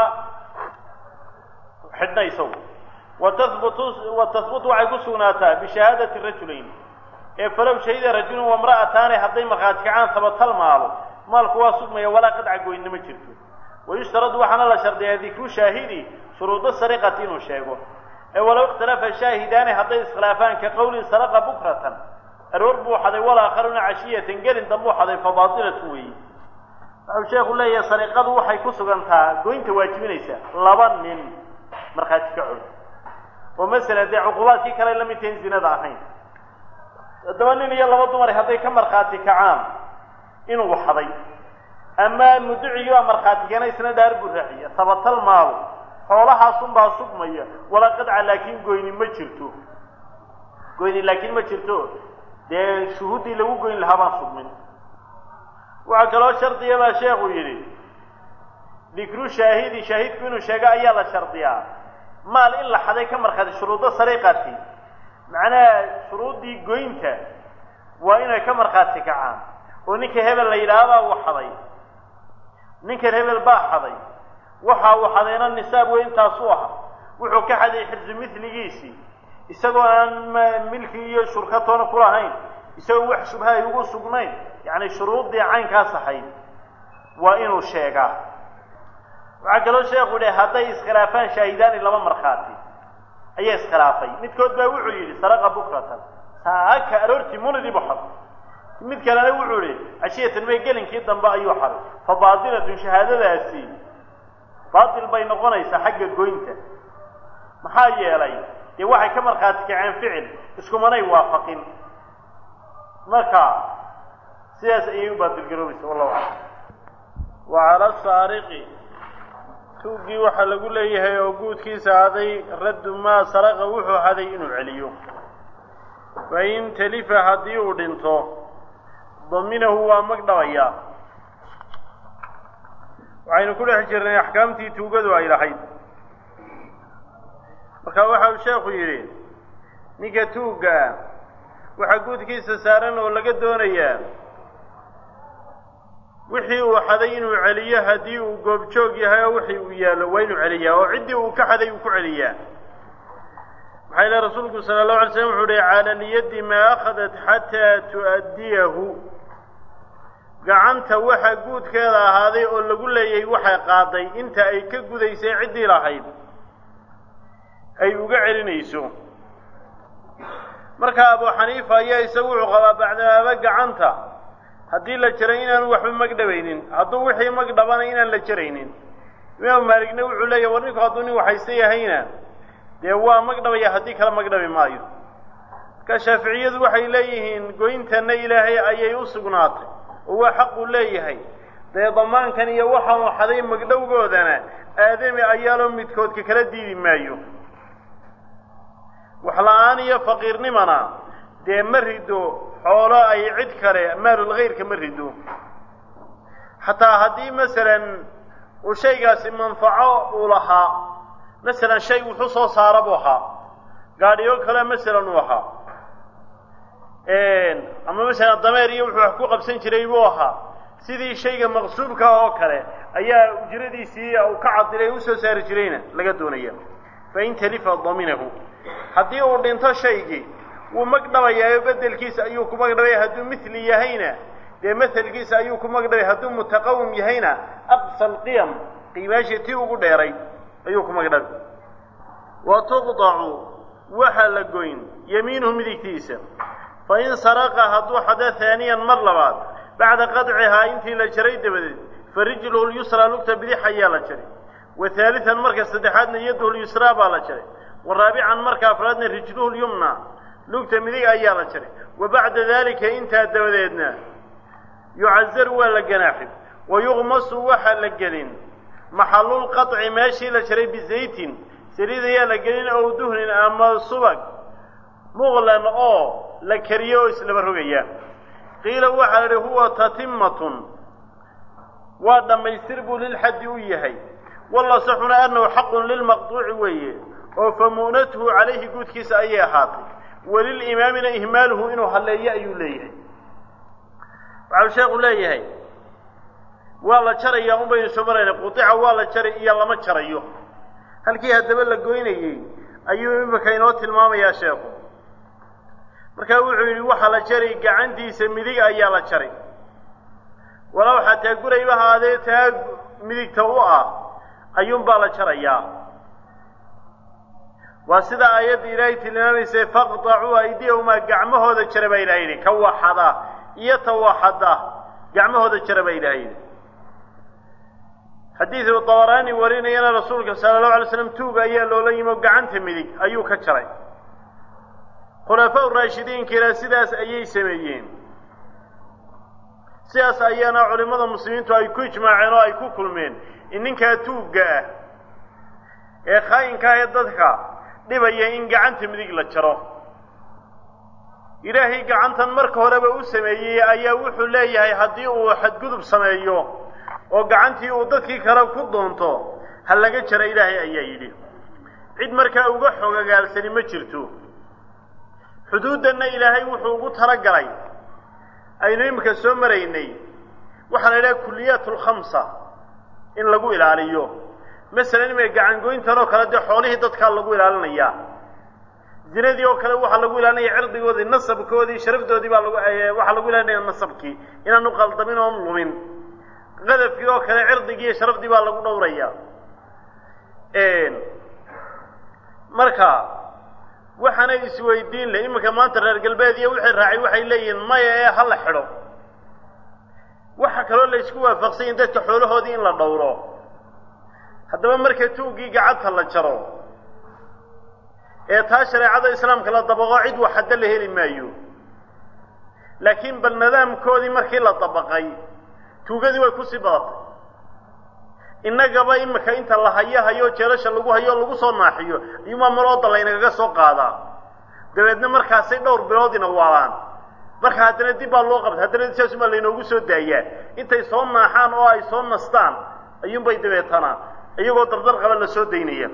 A: xidhna isagu watahbutu wa tahbutu waxay ku sugnaataa bishahaadati rajulayn ee falow shahida rajulun wamra'ataani hadday markhaati kacaan tabatal maalo maalku waa sugmaya walaa qadca goynna ma jirto wayushtaradu waxaana la shardiyaa dikru shaahidi shuruudo sariqati inuu sheego ee walow ikhtalafa shaahidaani hadday iskhilaafaan ka qowlin saraqa bukratan aroor buu xaday walaakharuna cashiyatan gelin dambuu xaday fa baatilatun weeye wuxuu sheekhu leeyahay sariqadu waxay ku sugantaa goynta waajibinaysa laba nin markhaati kacood oo masala dee cuqubaadkii kale la mid tahin zinada ahayn haddaba nin iyo laba dumar hadday ka markhaati kacaan inuu xaday ama mudducigii baa markhaati keena isna dhaar buu raaciya tabatal maalo xoolahaasunbaa sugmaya walaa qadca laakiin goyni ma jirto goyni laakiin ma jirto dee shuhuuddii lagu goyn lahaa baan sugmin waxaa kaloo shardiya baa sheekhu yidhi dikru shaahidi shaahidku inuu sheego ayaa la shardiyaa maal in la xaday ka markhaati shuruudo sariqati macnaha shuruuddii goynta waa inay ka markhaati kacaan oo ninka hebel la yidhaahbaa uu xaday ninkan hebel baa xaday waxa uu xadayna nisaab wey intaasuu aha wuxuu ka xaday xirsu miligiisii isagoo aan milki iyo shurkatoona ku lahayn isagoo wax shubha ay ugu sugnayn yacni shuruuddii caynkaas ahayd waa inuu sheegaa waxaa kaloo sheekhu yihi hadday iskhilaafaan shaahidaani laba markhaati ayaa iskhilaafay midkood baa wuxuu yidhi saraqa bukratan saaka aroortii munidii bu xaday mid kalena wuxuu ihi cashiyatan may gelinkii dambe ayuu xaday fa baatilatun shahaadadaasi baatil bay noqonaysaa xagga goynta maxaa yeelay dee waxay ka markhaati kaceen ficil iskumanay waafaqin marka sidaas ayay u baatilgaroobaysa wallahu aclam wa cala saariqi tuuggii waxaa lagu leeyahay oo guudkiisa haday raddu maa saraqa wuxuu haday inuu celiyo fain talifa haddii uu dhinto daminahu waa mag dhabayaa waxaynu ku dhex jirnay axkaamtii tuugadu ay lahayd marka waxa uu sheekhu yidhi ninka tuugga ah waxaa guudkiisa saaran oo laga doonayaa wixii uu xaday inuu celiyo haddii uu goobjoog yahay oo wixii uu yaallo waa inuu celiyaa oo ciddii uu ka xaday uu ku celiyaa maxaa ilahi rasuulku sala allahu alay slam wuxuu uhi cala lyaddi maa akhadat xataa tu'addiyahu gacanta waxa guudkeeda ahaaday oo lagu leeyay waxay qaaday inta ay ka gudaysay ciddii lahayd ay uga celinayso marka abu xaniifa ayaa isagu wuxuu qabaa bacdamaaba gacanta haddii la jaray inaanu waxba magdhabaynin hadduu wixii magdhabana inaan la jaraynin imaamu maaligna wuxuu leeyahy war ninku hadduu nin waxaysta yahayna dee waa magdhabaya haddii kale magdhabi maayo marka shaaficiyadu waxay leeyihiin goyntanna ilaahay ayay u sugnaatay oo waa xaquu leeyahay dee damaankan iyo waxaanu xaday magdhowgoodana aadami ayaaloo midkoodka kala diidi maayo waxla-aan iyo faqiirnimana dee ma rido xoolo ay cid kale maalulkhayrka ma rido xataa haddii masalan uu shaygaasi manfaco uu lahaa masalan shay wuxuu soo saara buu ahaa gaadhiyo kale masalan uu ahaa ama masalan dameer iyo wuxuu wax ku qabsan jiray buu ahaa sidii shayga maqsuubka oo kale ayaa ujradiisii uu ka cadilay usoo saari jirayna laga doonaya fain talifa daminahu haddii uu dhinto shaygii wuu magdhabayaayo bedelkiisa ayuu ku magdhabaya hadduu mithli yahayna dee maselkiisa ayuu ku magdhabay hadduu mutaqawim yahayna aqsa alqiyam qiimaashii tii ugu dheeray ayuu ku magdhabay wa tuqdacu waxaa la goyn yamiinuhu midigtiisa fain saraqa hadduu xada haaniyan mar labaad bacda qadcihaa intii la jaray dabadeed fa rijluhu lyusraa lugta bidix ayaa la jaray wa haalian marka saddexaadna yaduhu lyusraa baa la jaray wa raabican marka afraadna rijluhu lyumna lugta midig ayaa la jaray wa bacda daalika intaa dabadeedna yucazaru waa la ganaaxin wa yuqmasu waxaa la gelin maxalulqaطci meeshii la jaray bizaytin saliid ayaa la gelin ow duhnin ama subag muqlan oo la kariyo oo islaba rogaya qiila waxaa la idhi huwa tatimmatun waa dhammaystir buu lilxaddi u yahay wallasaxuna annahu xaqun lilmaqduuci weeye oo fa mu'natuhu calayhi guudkiisa ayay ahaatay walilimaamina ihmaaluhu inuu halleeyo ayuu leeyahay waxau sheekhu leeyahay waa la jarayaa un baynu soo marayna qudica waa la jari iyo lama jarayo halkii haddaba la goynayey ayuu imika inoo tilmaamayaa sheekhu markaa wuxuu yidhi waxaa la jari gacantiisa midig ayaa la jari walow xataa gurayba haadee taa midigta u ah ayuunbaa la jarayaa waa sida aayadda ilaahay tilmaamaysay faqdacuu aydiyahumaa gacmahooda jara baa ilaha yidhi ka waxada iyo ta waxada gacmahooda jara baa ilaha yidhi xadiidu dabaraani warinayana rasuulka sala allahu alay slam tuuga ayaa loola yimi oo gacanta midig ayuu ka jaray khulafaa raashidiinkiina sidaas ayay sameeyeen sidaas ayaana culimmada muslimiintu ay ku ijmaaceen oo ay ku kulmeen in ninkaa tuugga ah ee khaayinka ah ee dadka dhibaya in gacanta midig la jaro ilaahay gacantan marka horeba u sameeyey ayaa wuxuu leeyahay haddii uu xadgudub sameeyo oo gacantii uu dadkii kale ku doonto ha laga jara ilaahay ayaa yidhi cid markaa uga xogagaalsani ma jirto xuduuddanna ilaahay wuxuu ugu talagalay aynu iminka soo maraynay waxaa la yidhaha kuliyaat alkhamsa in lagu ilaaliyo masalan imika gacangoyntan oo kale dee xoolihii dadkaa lagu ilaalinayaa zinadii oo kale waxaa lagu ilaalinaya cirdigoodii nasabkoodii sharafdoodii baa lagu waxaa lagu ilaalinaya nasabkii inaanu qaldamin oon lumin qadafkii oo kale cirdigii iyo sharafdii baa lagu dhowraya marka waxaana isweydiin leh iminka maanta reer galbeed iyo wixii raacay waxay leeyihiin maya ee ha la xidho waxa kaloo la isku waafaqsanyahin dadka xoolahoodii in la dhowro haddaba marka tuuggii gacanta la jaro ee taa shareecada islaamka la dabaqo cid waxadda la heli maayo laakiin bal nidaamkoodii markii la dabaqay tuugadii way kusii badatay innagaba imika inta la hayo hayo jeelasha lagu hayo o lagu soo naaxiyo ayuumaa marooda laynagaga soo qaadaa dabeedna markaasay dhowr biloodina waalaan marka haddana dib baa loo qabta haddana saasumaa laynoogu soo daayaa intay soo naaxaan oo ay soo nastaan ayuunbay dabeetanaa iyagoo dardar qaba la soo daynaya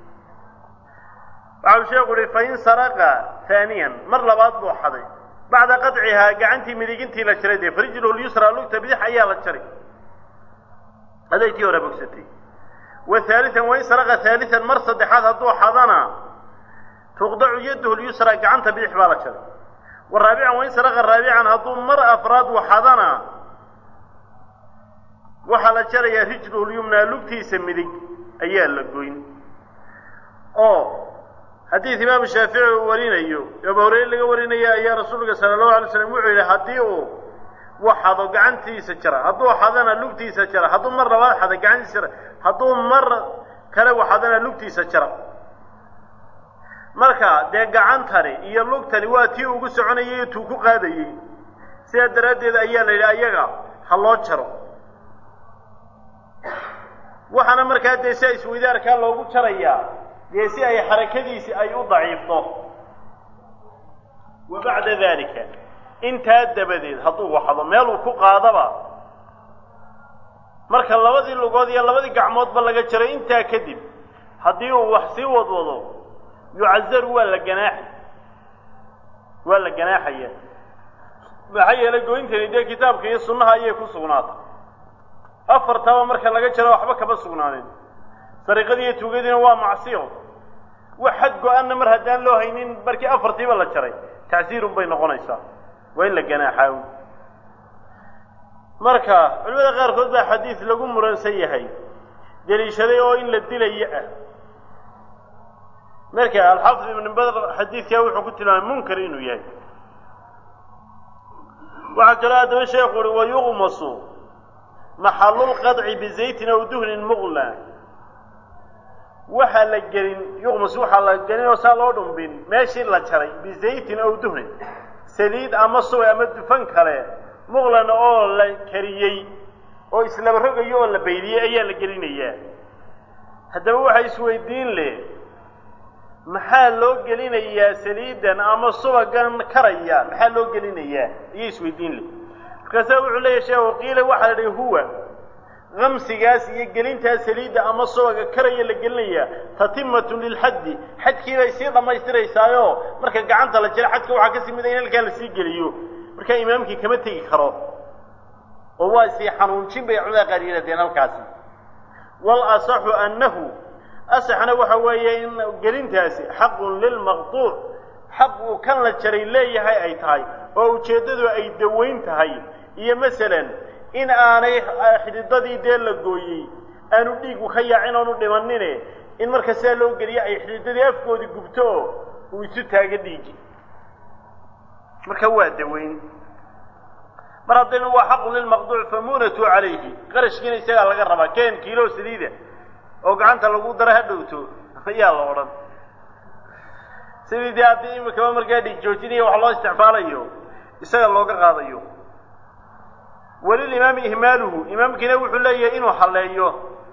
A: waxau sheekhu uhi fain saraqa haaniyan mar labaad buu xaday bacda qadcihaa gacantii midigintii la jaray dee farijluhu lyusra lugta bidix ayaa la jaray aday tii hore bogsatay wa haalian wain saraqa haalian mar saddexaad hadduu xadana tuqdacu yadahu lyusra gacanta bidix baa la jaray wa raabican wain saraqa raabican hadduu mar afraad waxadana waxaa la jarayaa rijluhu lyumnaa lugtiisa midig ayaa la goyn oo xadiid imaamu shaafici uu warinayo abu horeyre laga warinaya ayaa rasuulka sala allahu alay slam wuxuu yidhi haddii uu waxado gacantiisa jara hadduu xadana lugtiisa jara hadduu mar labaad xada gacantiisa jara hadduu mar kale waxadana lugtiisa jara marka dee gacantani iyo lugtani waa tii ugu soconayay tuu ku qaadayey sidaa daraaddeed ayaa la yidhi ayaga ha loo jaro waxaana markaa dee sia isweydaarkaa loogu jarayaa dee si ay xarakadiisi ay u daciifto wa bacda dalika intaa dabadeed hadduu waxdo meeluu ku qaadaba marka labadii lugood iyo labadii gacmoodba laga jaro intaa kadib haddii uu wax sii wadwado yucazaru waa la ganaaxay waa la ganaaxaya maxaa yeelay goyntani dee kitaabka iyo sunnaha ayay ku sugnaatay afartaba marka laga jaro waxba kama sugnaanin sariiqadii iyo tuugadiina waa macsiyo wax xad go-anna mar haddaan loo haynin markii afartiiba la jaray tacsiirun bay noqonaysaa waa in la ganaaxaa marka culimada qaarkood baa xadiid lagu muransan yahay deliishaday oo in la dilayo ah marka alxaafid ibn badr xadiidkaa wuxuu ku tilmaamay munkar inuu yahay waxaa kaloo haddaba sheekhu uhi wayuqmasu maxalulqadci bizaytin aw duhnin muqla waxaa la gelin yuqmas waxaa la gelin oo saa loo dhumbin meeshii la jaray bizaytin aw duhnin saliid ama subay ama dufan kale muqlan oo la kariyey oo islaba rogayo oo la baydiyey ayaa la gelinayaa haddaba waxaa isweydiin leh maxaa loo gelinayaa saliidan ama subagan karaya maxaa loo gelinayaa iyo isweydiin leh markaasaa wuxuu leeyahy sheekhu qiila waxaa la dhihi huwa kamsigaas iyo gelintaa saliidda ama subaga karaya la gelinayaa tatimatun lilxaddi xadkii bay sii dhammaystiraysaayo marka gacanta la jira xadka waxaa kasii mida in halkaa lasii geliyo markaa imaamkii kama tegi karo oo waa sii xanuunjin bay culamada qaar yidhahdeen halkaasi wal asaxu annahu asaxna waxa weeye in gelintaasi xaqun lilmaqtuuc xaq uu kan la jaray leeyahay ay tahay oo ujeeddadu ay dawayn tahay iyo masalan in aanay xididadii dee la gooyey aanu dhiigu ka yaacin oonu dhimanine in marka sidaa loo geliyo ay xididadii afkoodii gubto oo uu isu taago dhiigi marka waa dawayn mar haddaynu waa xaqun lilmaqduuc famunatu calayhi qarashkiina isagaa laga rabaa keen kiilo saliida oo gacanta lagu dara ha dhowto ayaa la odhan sidii dee haddii imikaba markaa dhiig joojinaya wax loo isticmaalayo isaga looga qaadayo walilimaami ihmaaluhu imaamkiina wuxuu leeyahay inuu halleeyo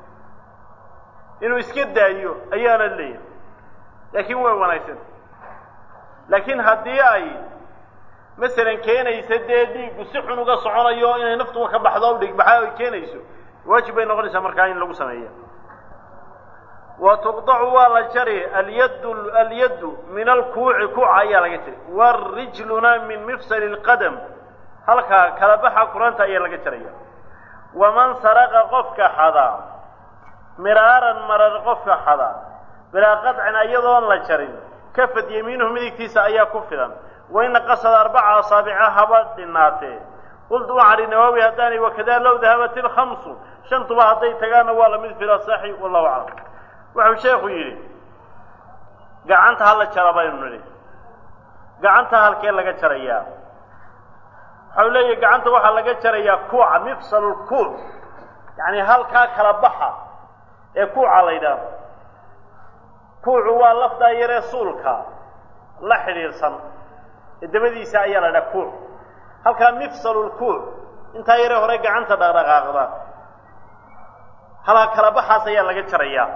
A: inuu iska daayo ayaana leeyahay laakiin waa wanaagsan laakiin haddii ay masalan keenaysa dee dhiiggu si xun uga soconayo inay naftuba ka baxdo o dhigbaxaa ay keenayso waajib bay noqonaysaa markaa in lagu sameeya wa tuqdacu waa la jari alyaddu alyaddu min alkuuci kuuca ayaa laga jari waarijluna min mifsali lqadam halkaa kala baxa kuranta ayaa laga jaraya waman saraqa qofka xadaa miraaran marar qofka xadaa bilaa qadcin iyadoon la jarin kafad yamiinuhu midigtiisa ayaa ku filan waina qasada arbaca asaabica haba dhinaatee qultu waxaan ihi nawaawi haddaanay wakadaa low dahabat ilkhamsu shantuba hadday tagaanna waa lamid fil asaxi wallahu aclam wuxuu sheekhu yidhi gacanta hala jara baynu nidhi gacanta halkee laga jarayaa waxau leeyahay gacanta waxaa laga jarayaa kuuca mifsalu lkuuc yacni halkaa kala baxa ee kuuca la yidhaahdo kuucu waa lafdaa yaree suulka la xidhiidhsan ee dabadiisa ayaa la idhaha kuuc halkaa mifsalu lkuuc intaa yaree hore gacanta dhaqdhaqaaqda halkaa kala baxaas ayaa laga jarayaa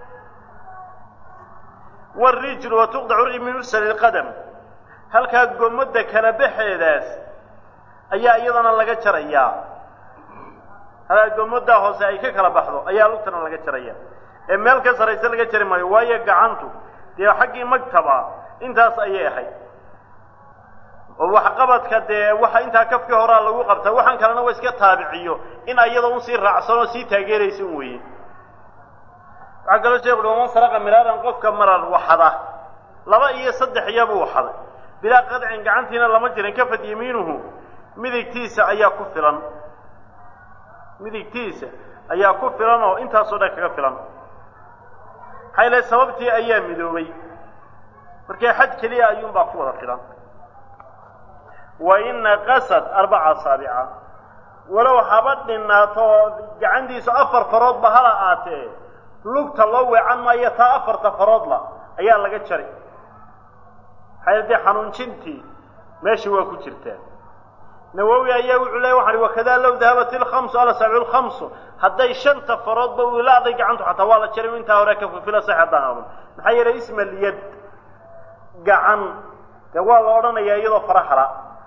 A: warijlu wa tuqdacu min mifsali lqadam halkaa gommadda kala baxeedaas ayaa iyadana laga jarayaa halkaa gommaddaa hoose ay ka kala baxdo ayaa lugtana laga jaraya ee meel ka saraysa laga jari maayo waayo gacantu dee xaggii magtaba intaas ayay ahayd oo waxqabadka dee waxa intaa kafkii horaa lagu qabtaa waxaan kalena waa iska taabiciyo in ayada un sii raacsan oo sii taageeraysa un weeye waxaa kaloo sheekhu uhi waman saraqa miraaran qofka marar waxada laba iyo saddex iyabuu waxaday bilaa qadcin gacantiina lama jirin kafad yamiinuhu midigtiisa ayaa ku filan midigtiisa ayaa ku filan oo intaasoo dhan kaga filan maxaa ilahay sababtii ayaa midoobay markee xad keliya ayuunbaa ku wada filan wa ina qasad arbaca asaabica walow haba dhinaato oo gacantiisu afar faroodba hala aatee lugta loo weecan maayo taa afarta faroodla ayaa laga jari maxaa dee xanuunjintii meesha waa ku jirtaa nawowi ayaa wuxuu leeya waxaan ihi wakadaa low dahabat ilkhamsu alasaabicu lkhamsu hadday shanta faroodba wilaaday gacantu xataa waa la jaray intaa hore ka fufila sax haddaan odhan maxaa yeelay isma lyad gacan dee waa la odhanayaa iyadoo farahala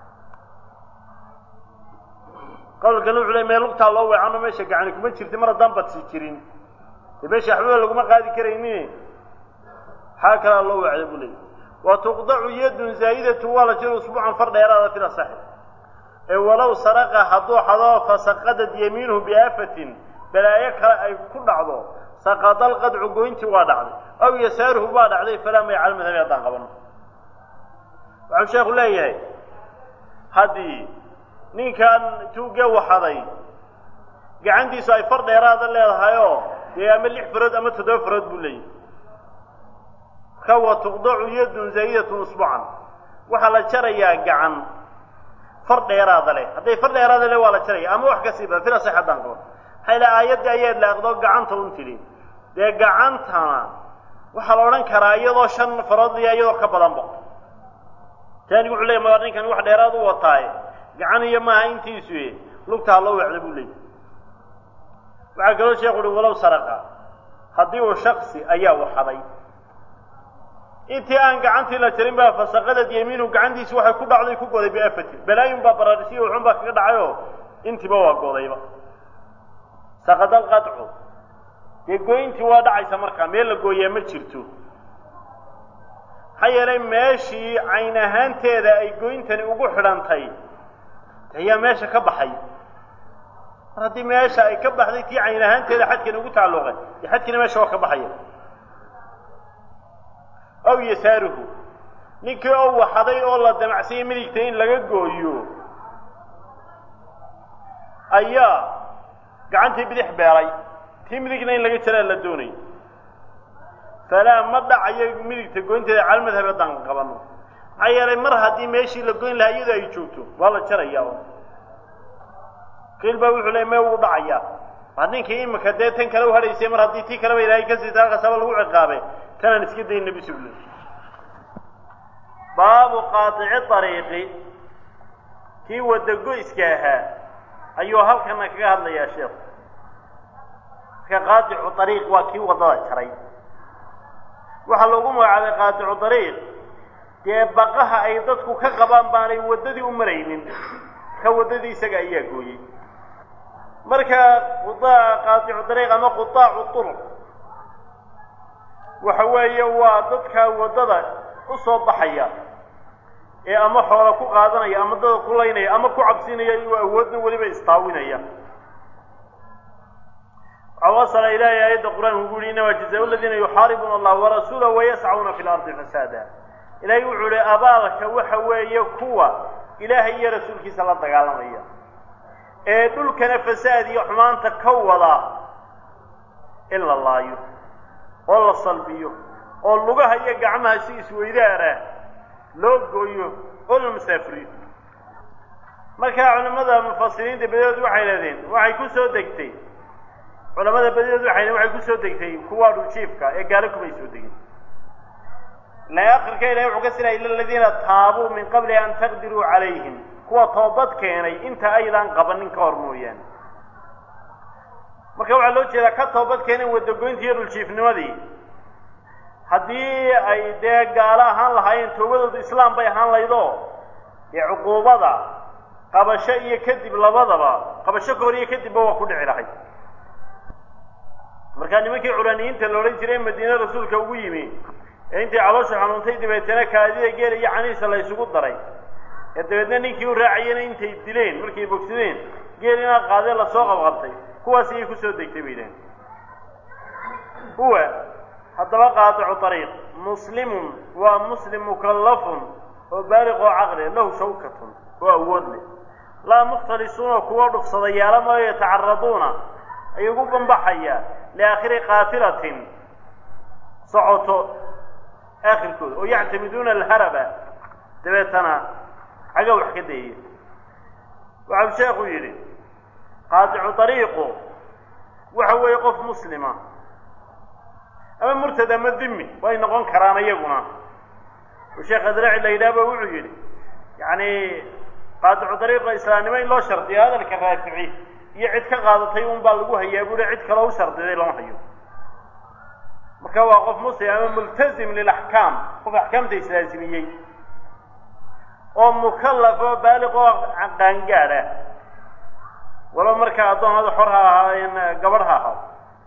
A: qowlkana wuxuu leey mee lugtaa loo weecano meesha gacani kuma jirta mar haddaan badsi jirin dee meesha waxbaba laguma qaadi karaynin xaa kalaa loo weecda buu leeyay wa tuqdacu yadun zaa'idatu waa la jiro usbuucan far dheeraada fila saxi ee walow saraqa hadduu xado fasaqadad yamiinuhu biaafatin balaayo kale ay ku dhacdo saqada alqadcu goyntii waa dhacday aw yasaaruhu baa dhacday falaa may cala madhabi haddaan qabano waxau sheekhu leeyahay haddii ninkan tuugge waxaday gacantiisu ay far dheeraada leedahayoo dee ama lix farood ama toddoba farood buu leeyahay marka wa tuqdacu yadun zaa'idatun usbucan waxaa la jarayaa gacan far dheeraada leh hadday far dheeraada leh waa la jaraya ama wax kasii badan fila sax haddaan qabo maxaa ila aayaddii ayaad laaqdo gacanta un tidhi dee gacantana waxaa la odhan karaa iyadoo shan farood iyo iyadoo ka badanba taanigu wuxuu leeyay ma ninkan wax dheeraad u wataaye gacan iyo maaha intiisu lugtaa loo weecda buu leeyay waxaa kaloo sheekhu uhi walow saraqa haddii uu shaksi ayaa waxaday intii aan gacantii la jarin baa fasaqadad yamiinu gacantiisi waxay ku dhacday ku goday biafatin balaayun baa baraarisiyo wuxun baa kaga dhacayoo intiiba waa godayba saqada alqadcu dee goyntii waa dhacaysa markaa meel la gooyaa ma jirto maxaa yeelay meeshii cayn ahaanteeda ay goyntani ugu xidhantay ayaa meesha ka baxay mar haddii meesha ay ka baxday tii cayn ahaanteeda xadkani ugu tacalluqay dee xadkina meesha waa ka baxaya aw yasaaruhu ninkii oo waxaday oo la damacsanyay midigta in laga gooyo ayaa gacantii bidix beelay tii midigna in laga jaraa la doonay falaa ma dhacayo midigta goynteeda cala madhab haddaan qabano maxaa yeelay mar haddii meeshii la goyn lahaa iyadoo ay joogto waa la jarayaa qiil baa wuxuu leey mee wuu dhacayaa waa ninkii imika dee tan kale u hadhaysay mar haddii tii kaleba ilaahay ka siita halkaasaba lagu ciqaabay tanaan iska dayna bisugl baabu qaaici ariiqi kii wadagoyska ahaa ayuu halkana kaga hadlayaa sheekhu marka qaaicu ariiq waa kii waddada jaray waxaa loogu magacaabay qaaticu dariiq dee baqaha ay dadku ka qabaan baanay waddadii u maraynin ka waddadii isaga ayaa gooyey marka qaaticu dariiq ama qutaacu turuq waxa weeye waa dadka waddada u soo baxaya ee ama xoola ku qaadanaya ama dada ku laynaya ama ku cabsinaya iyuu awoodna weliba istaawinaya wasala ilaahay aayadda qur-aanka ugu yihi inama jazaa ladiina yuxaaribuuna allah warasuula wayascauna fi lardi fasaada ilaahay wuxuu ihi abaalka waxa weeye kuwa ilaahay iyo rasuulkiisa la dagaalamaya ee dhulkana fasaad iyo xumaanta ka wada in la laayo oo la salbiyo oo lugaha iyo gacmaha si isweydaara loo gooyo oo la masaafuriyo markaa culimmada mufasiriinta badadood waxay lehdeen waxay ku soo degtay culamada badadood waxay waxay ku soo degtay kuwa dhuljiifka ee gaalo kumay soo degin la akhirka ilahay wuxuu ka sila ila aladiina taabuu min qabli an taqdiruu calayhim kuwa toobad keenay inta aydan qabanin ka hor mooyaane marka waxaa loo jeedaa ka toobad keeneen wadagoyntii iyo dhuljiifnimadii haddii ay dee gaalo ahaan lahaayeen toobadoodu islaam bay ahaan laydoo dee cuquubada qabasho iyo kadib labadaba qabasho ka hor iyo kadibba waa ku dhici lahay markaa nimankii curaniyiinta la odhan jiray madiine rasuulka ugu yimi ee intay caloosha xanuuntay dabeetana kaadida geela iyo canihiisa la ysugu daray ee dabeedna ninkii u raacayena intay dileen markay bogsadeen geel inaad qaadee lasoo qabqabtay kuwaas ayay kusoo degtay bay idhahen huwa haddaba qaaticu ariiq muslimun waa muslim mukallafun oo baaliq oo caqli lahu shawkatun oo awood leh laa mukhtalisuuna kuwa dhufsadayaala maayo yatacaraduuna ay ugu bambaxaya liaakhiri qaafilatin socoto aakhirkooda oo yactamiduuna alharaba dabeetana xagga wax ka dayaya waxau sheekhu yidhi qaaticu ariiqu waxa weeye qof muslima ama murtad ama dimi way noqon karaan iyaguna oo sheekh adraci la yidhahba wuxuu yidhi yacni qaaticu ariiqa islaamnimo in loo shardiyo hadalka raafici iyo cid ka qaadatay un baa lagu hayaa buuhi cid kaloo u shardiday lama hayo marka waa qof muslim ama multazim lilaxkaam qof axkaamta islaasimiyey oo mukallaf oo baaliq oo qaangaad ah walo markaa addoomada xor ha ahaayeen gabadh ha ahaado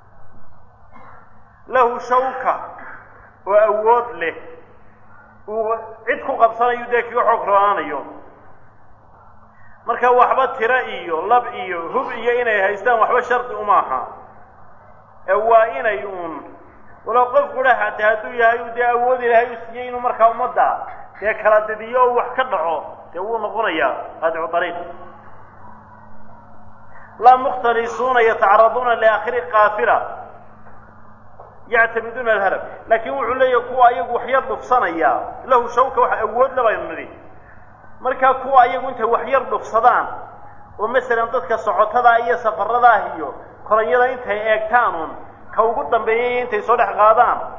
A: lahu shawka oo awood leh uu cid ku qabsanayo dee kaga xoog roonaanayo marka waxba tiro iyo lab iyo hub iyo inay haystaan waxba shardi uma aha ee waa inay uun walow qof qura hate hadduu yahay dee awood ilaahay u siiyey inuu markaa ummadda dee kala didiyo oo wax ka dhaco dee wuu noqonayaa qaadicu ariiq laa mukhtalisuuna yatacaraduuna liaakhiri qaafila yactamiduuna alharab laakiin wuxuu leeyahay kuwa ayagu waxyar dhufsanaya lahu shawka wax awood la baynu nidhi markaa kuwa ayagu intay waxyar dhufsadaan oo masalan dadka socotada iyo safaradaah iyo koranyada intay eegtaan un ka ugu dambeeyay intay soo dhex qaadaan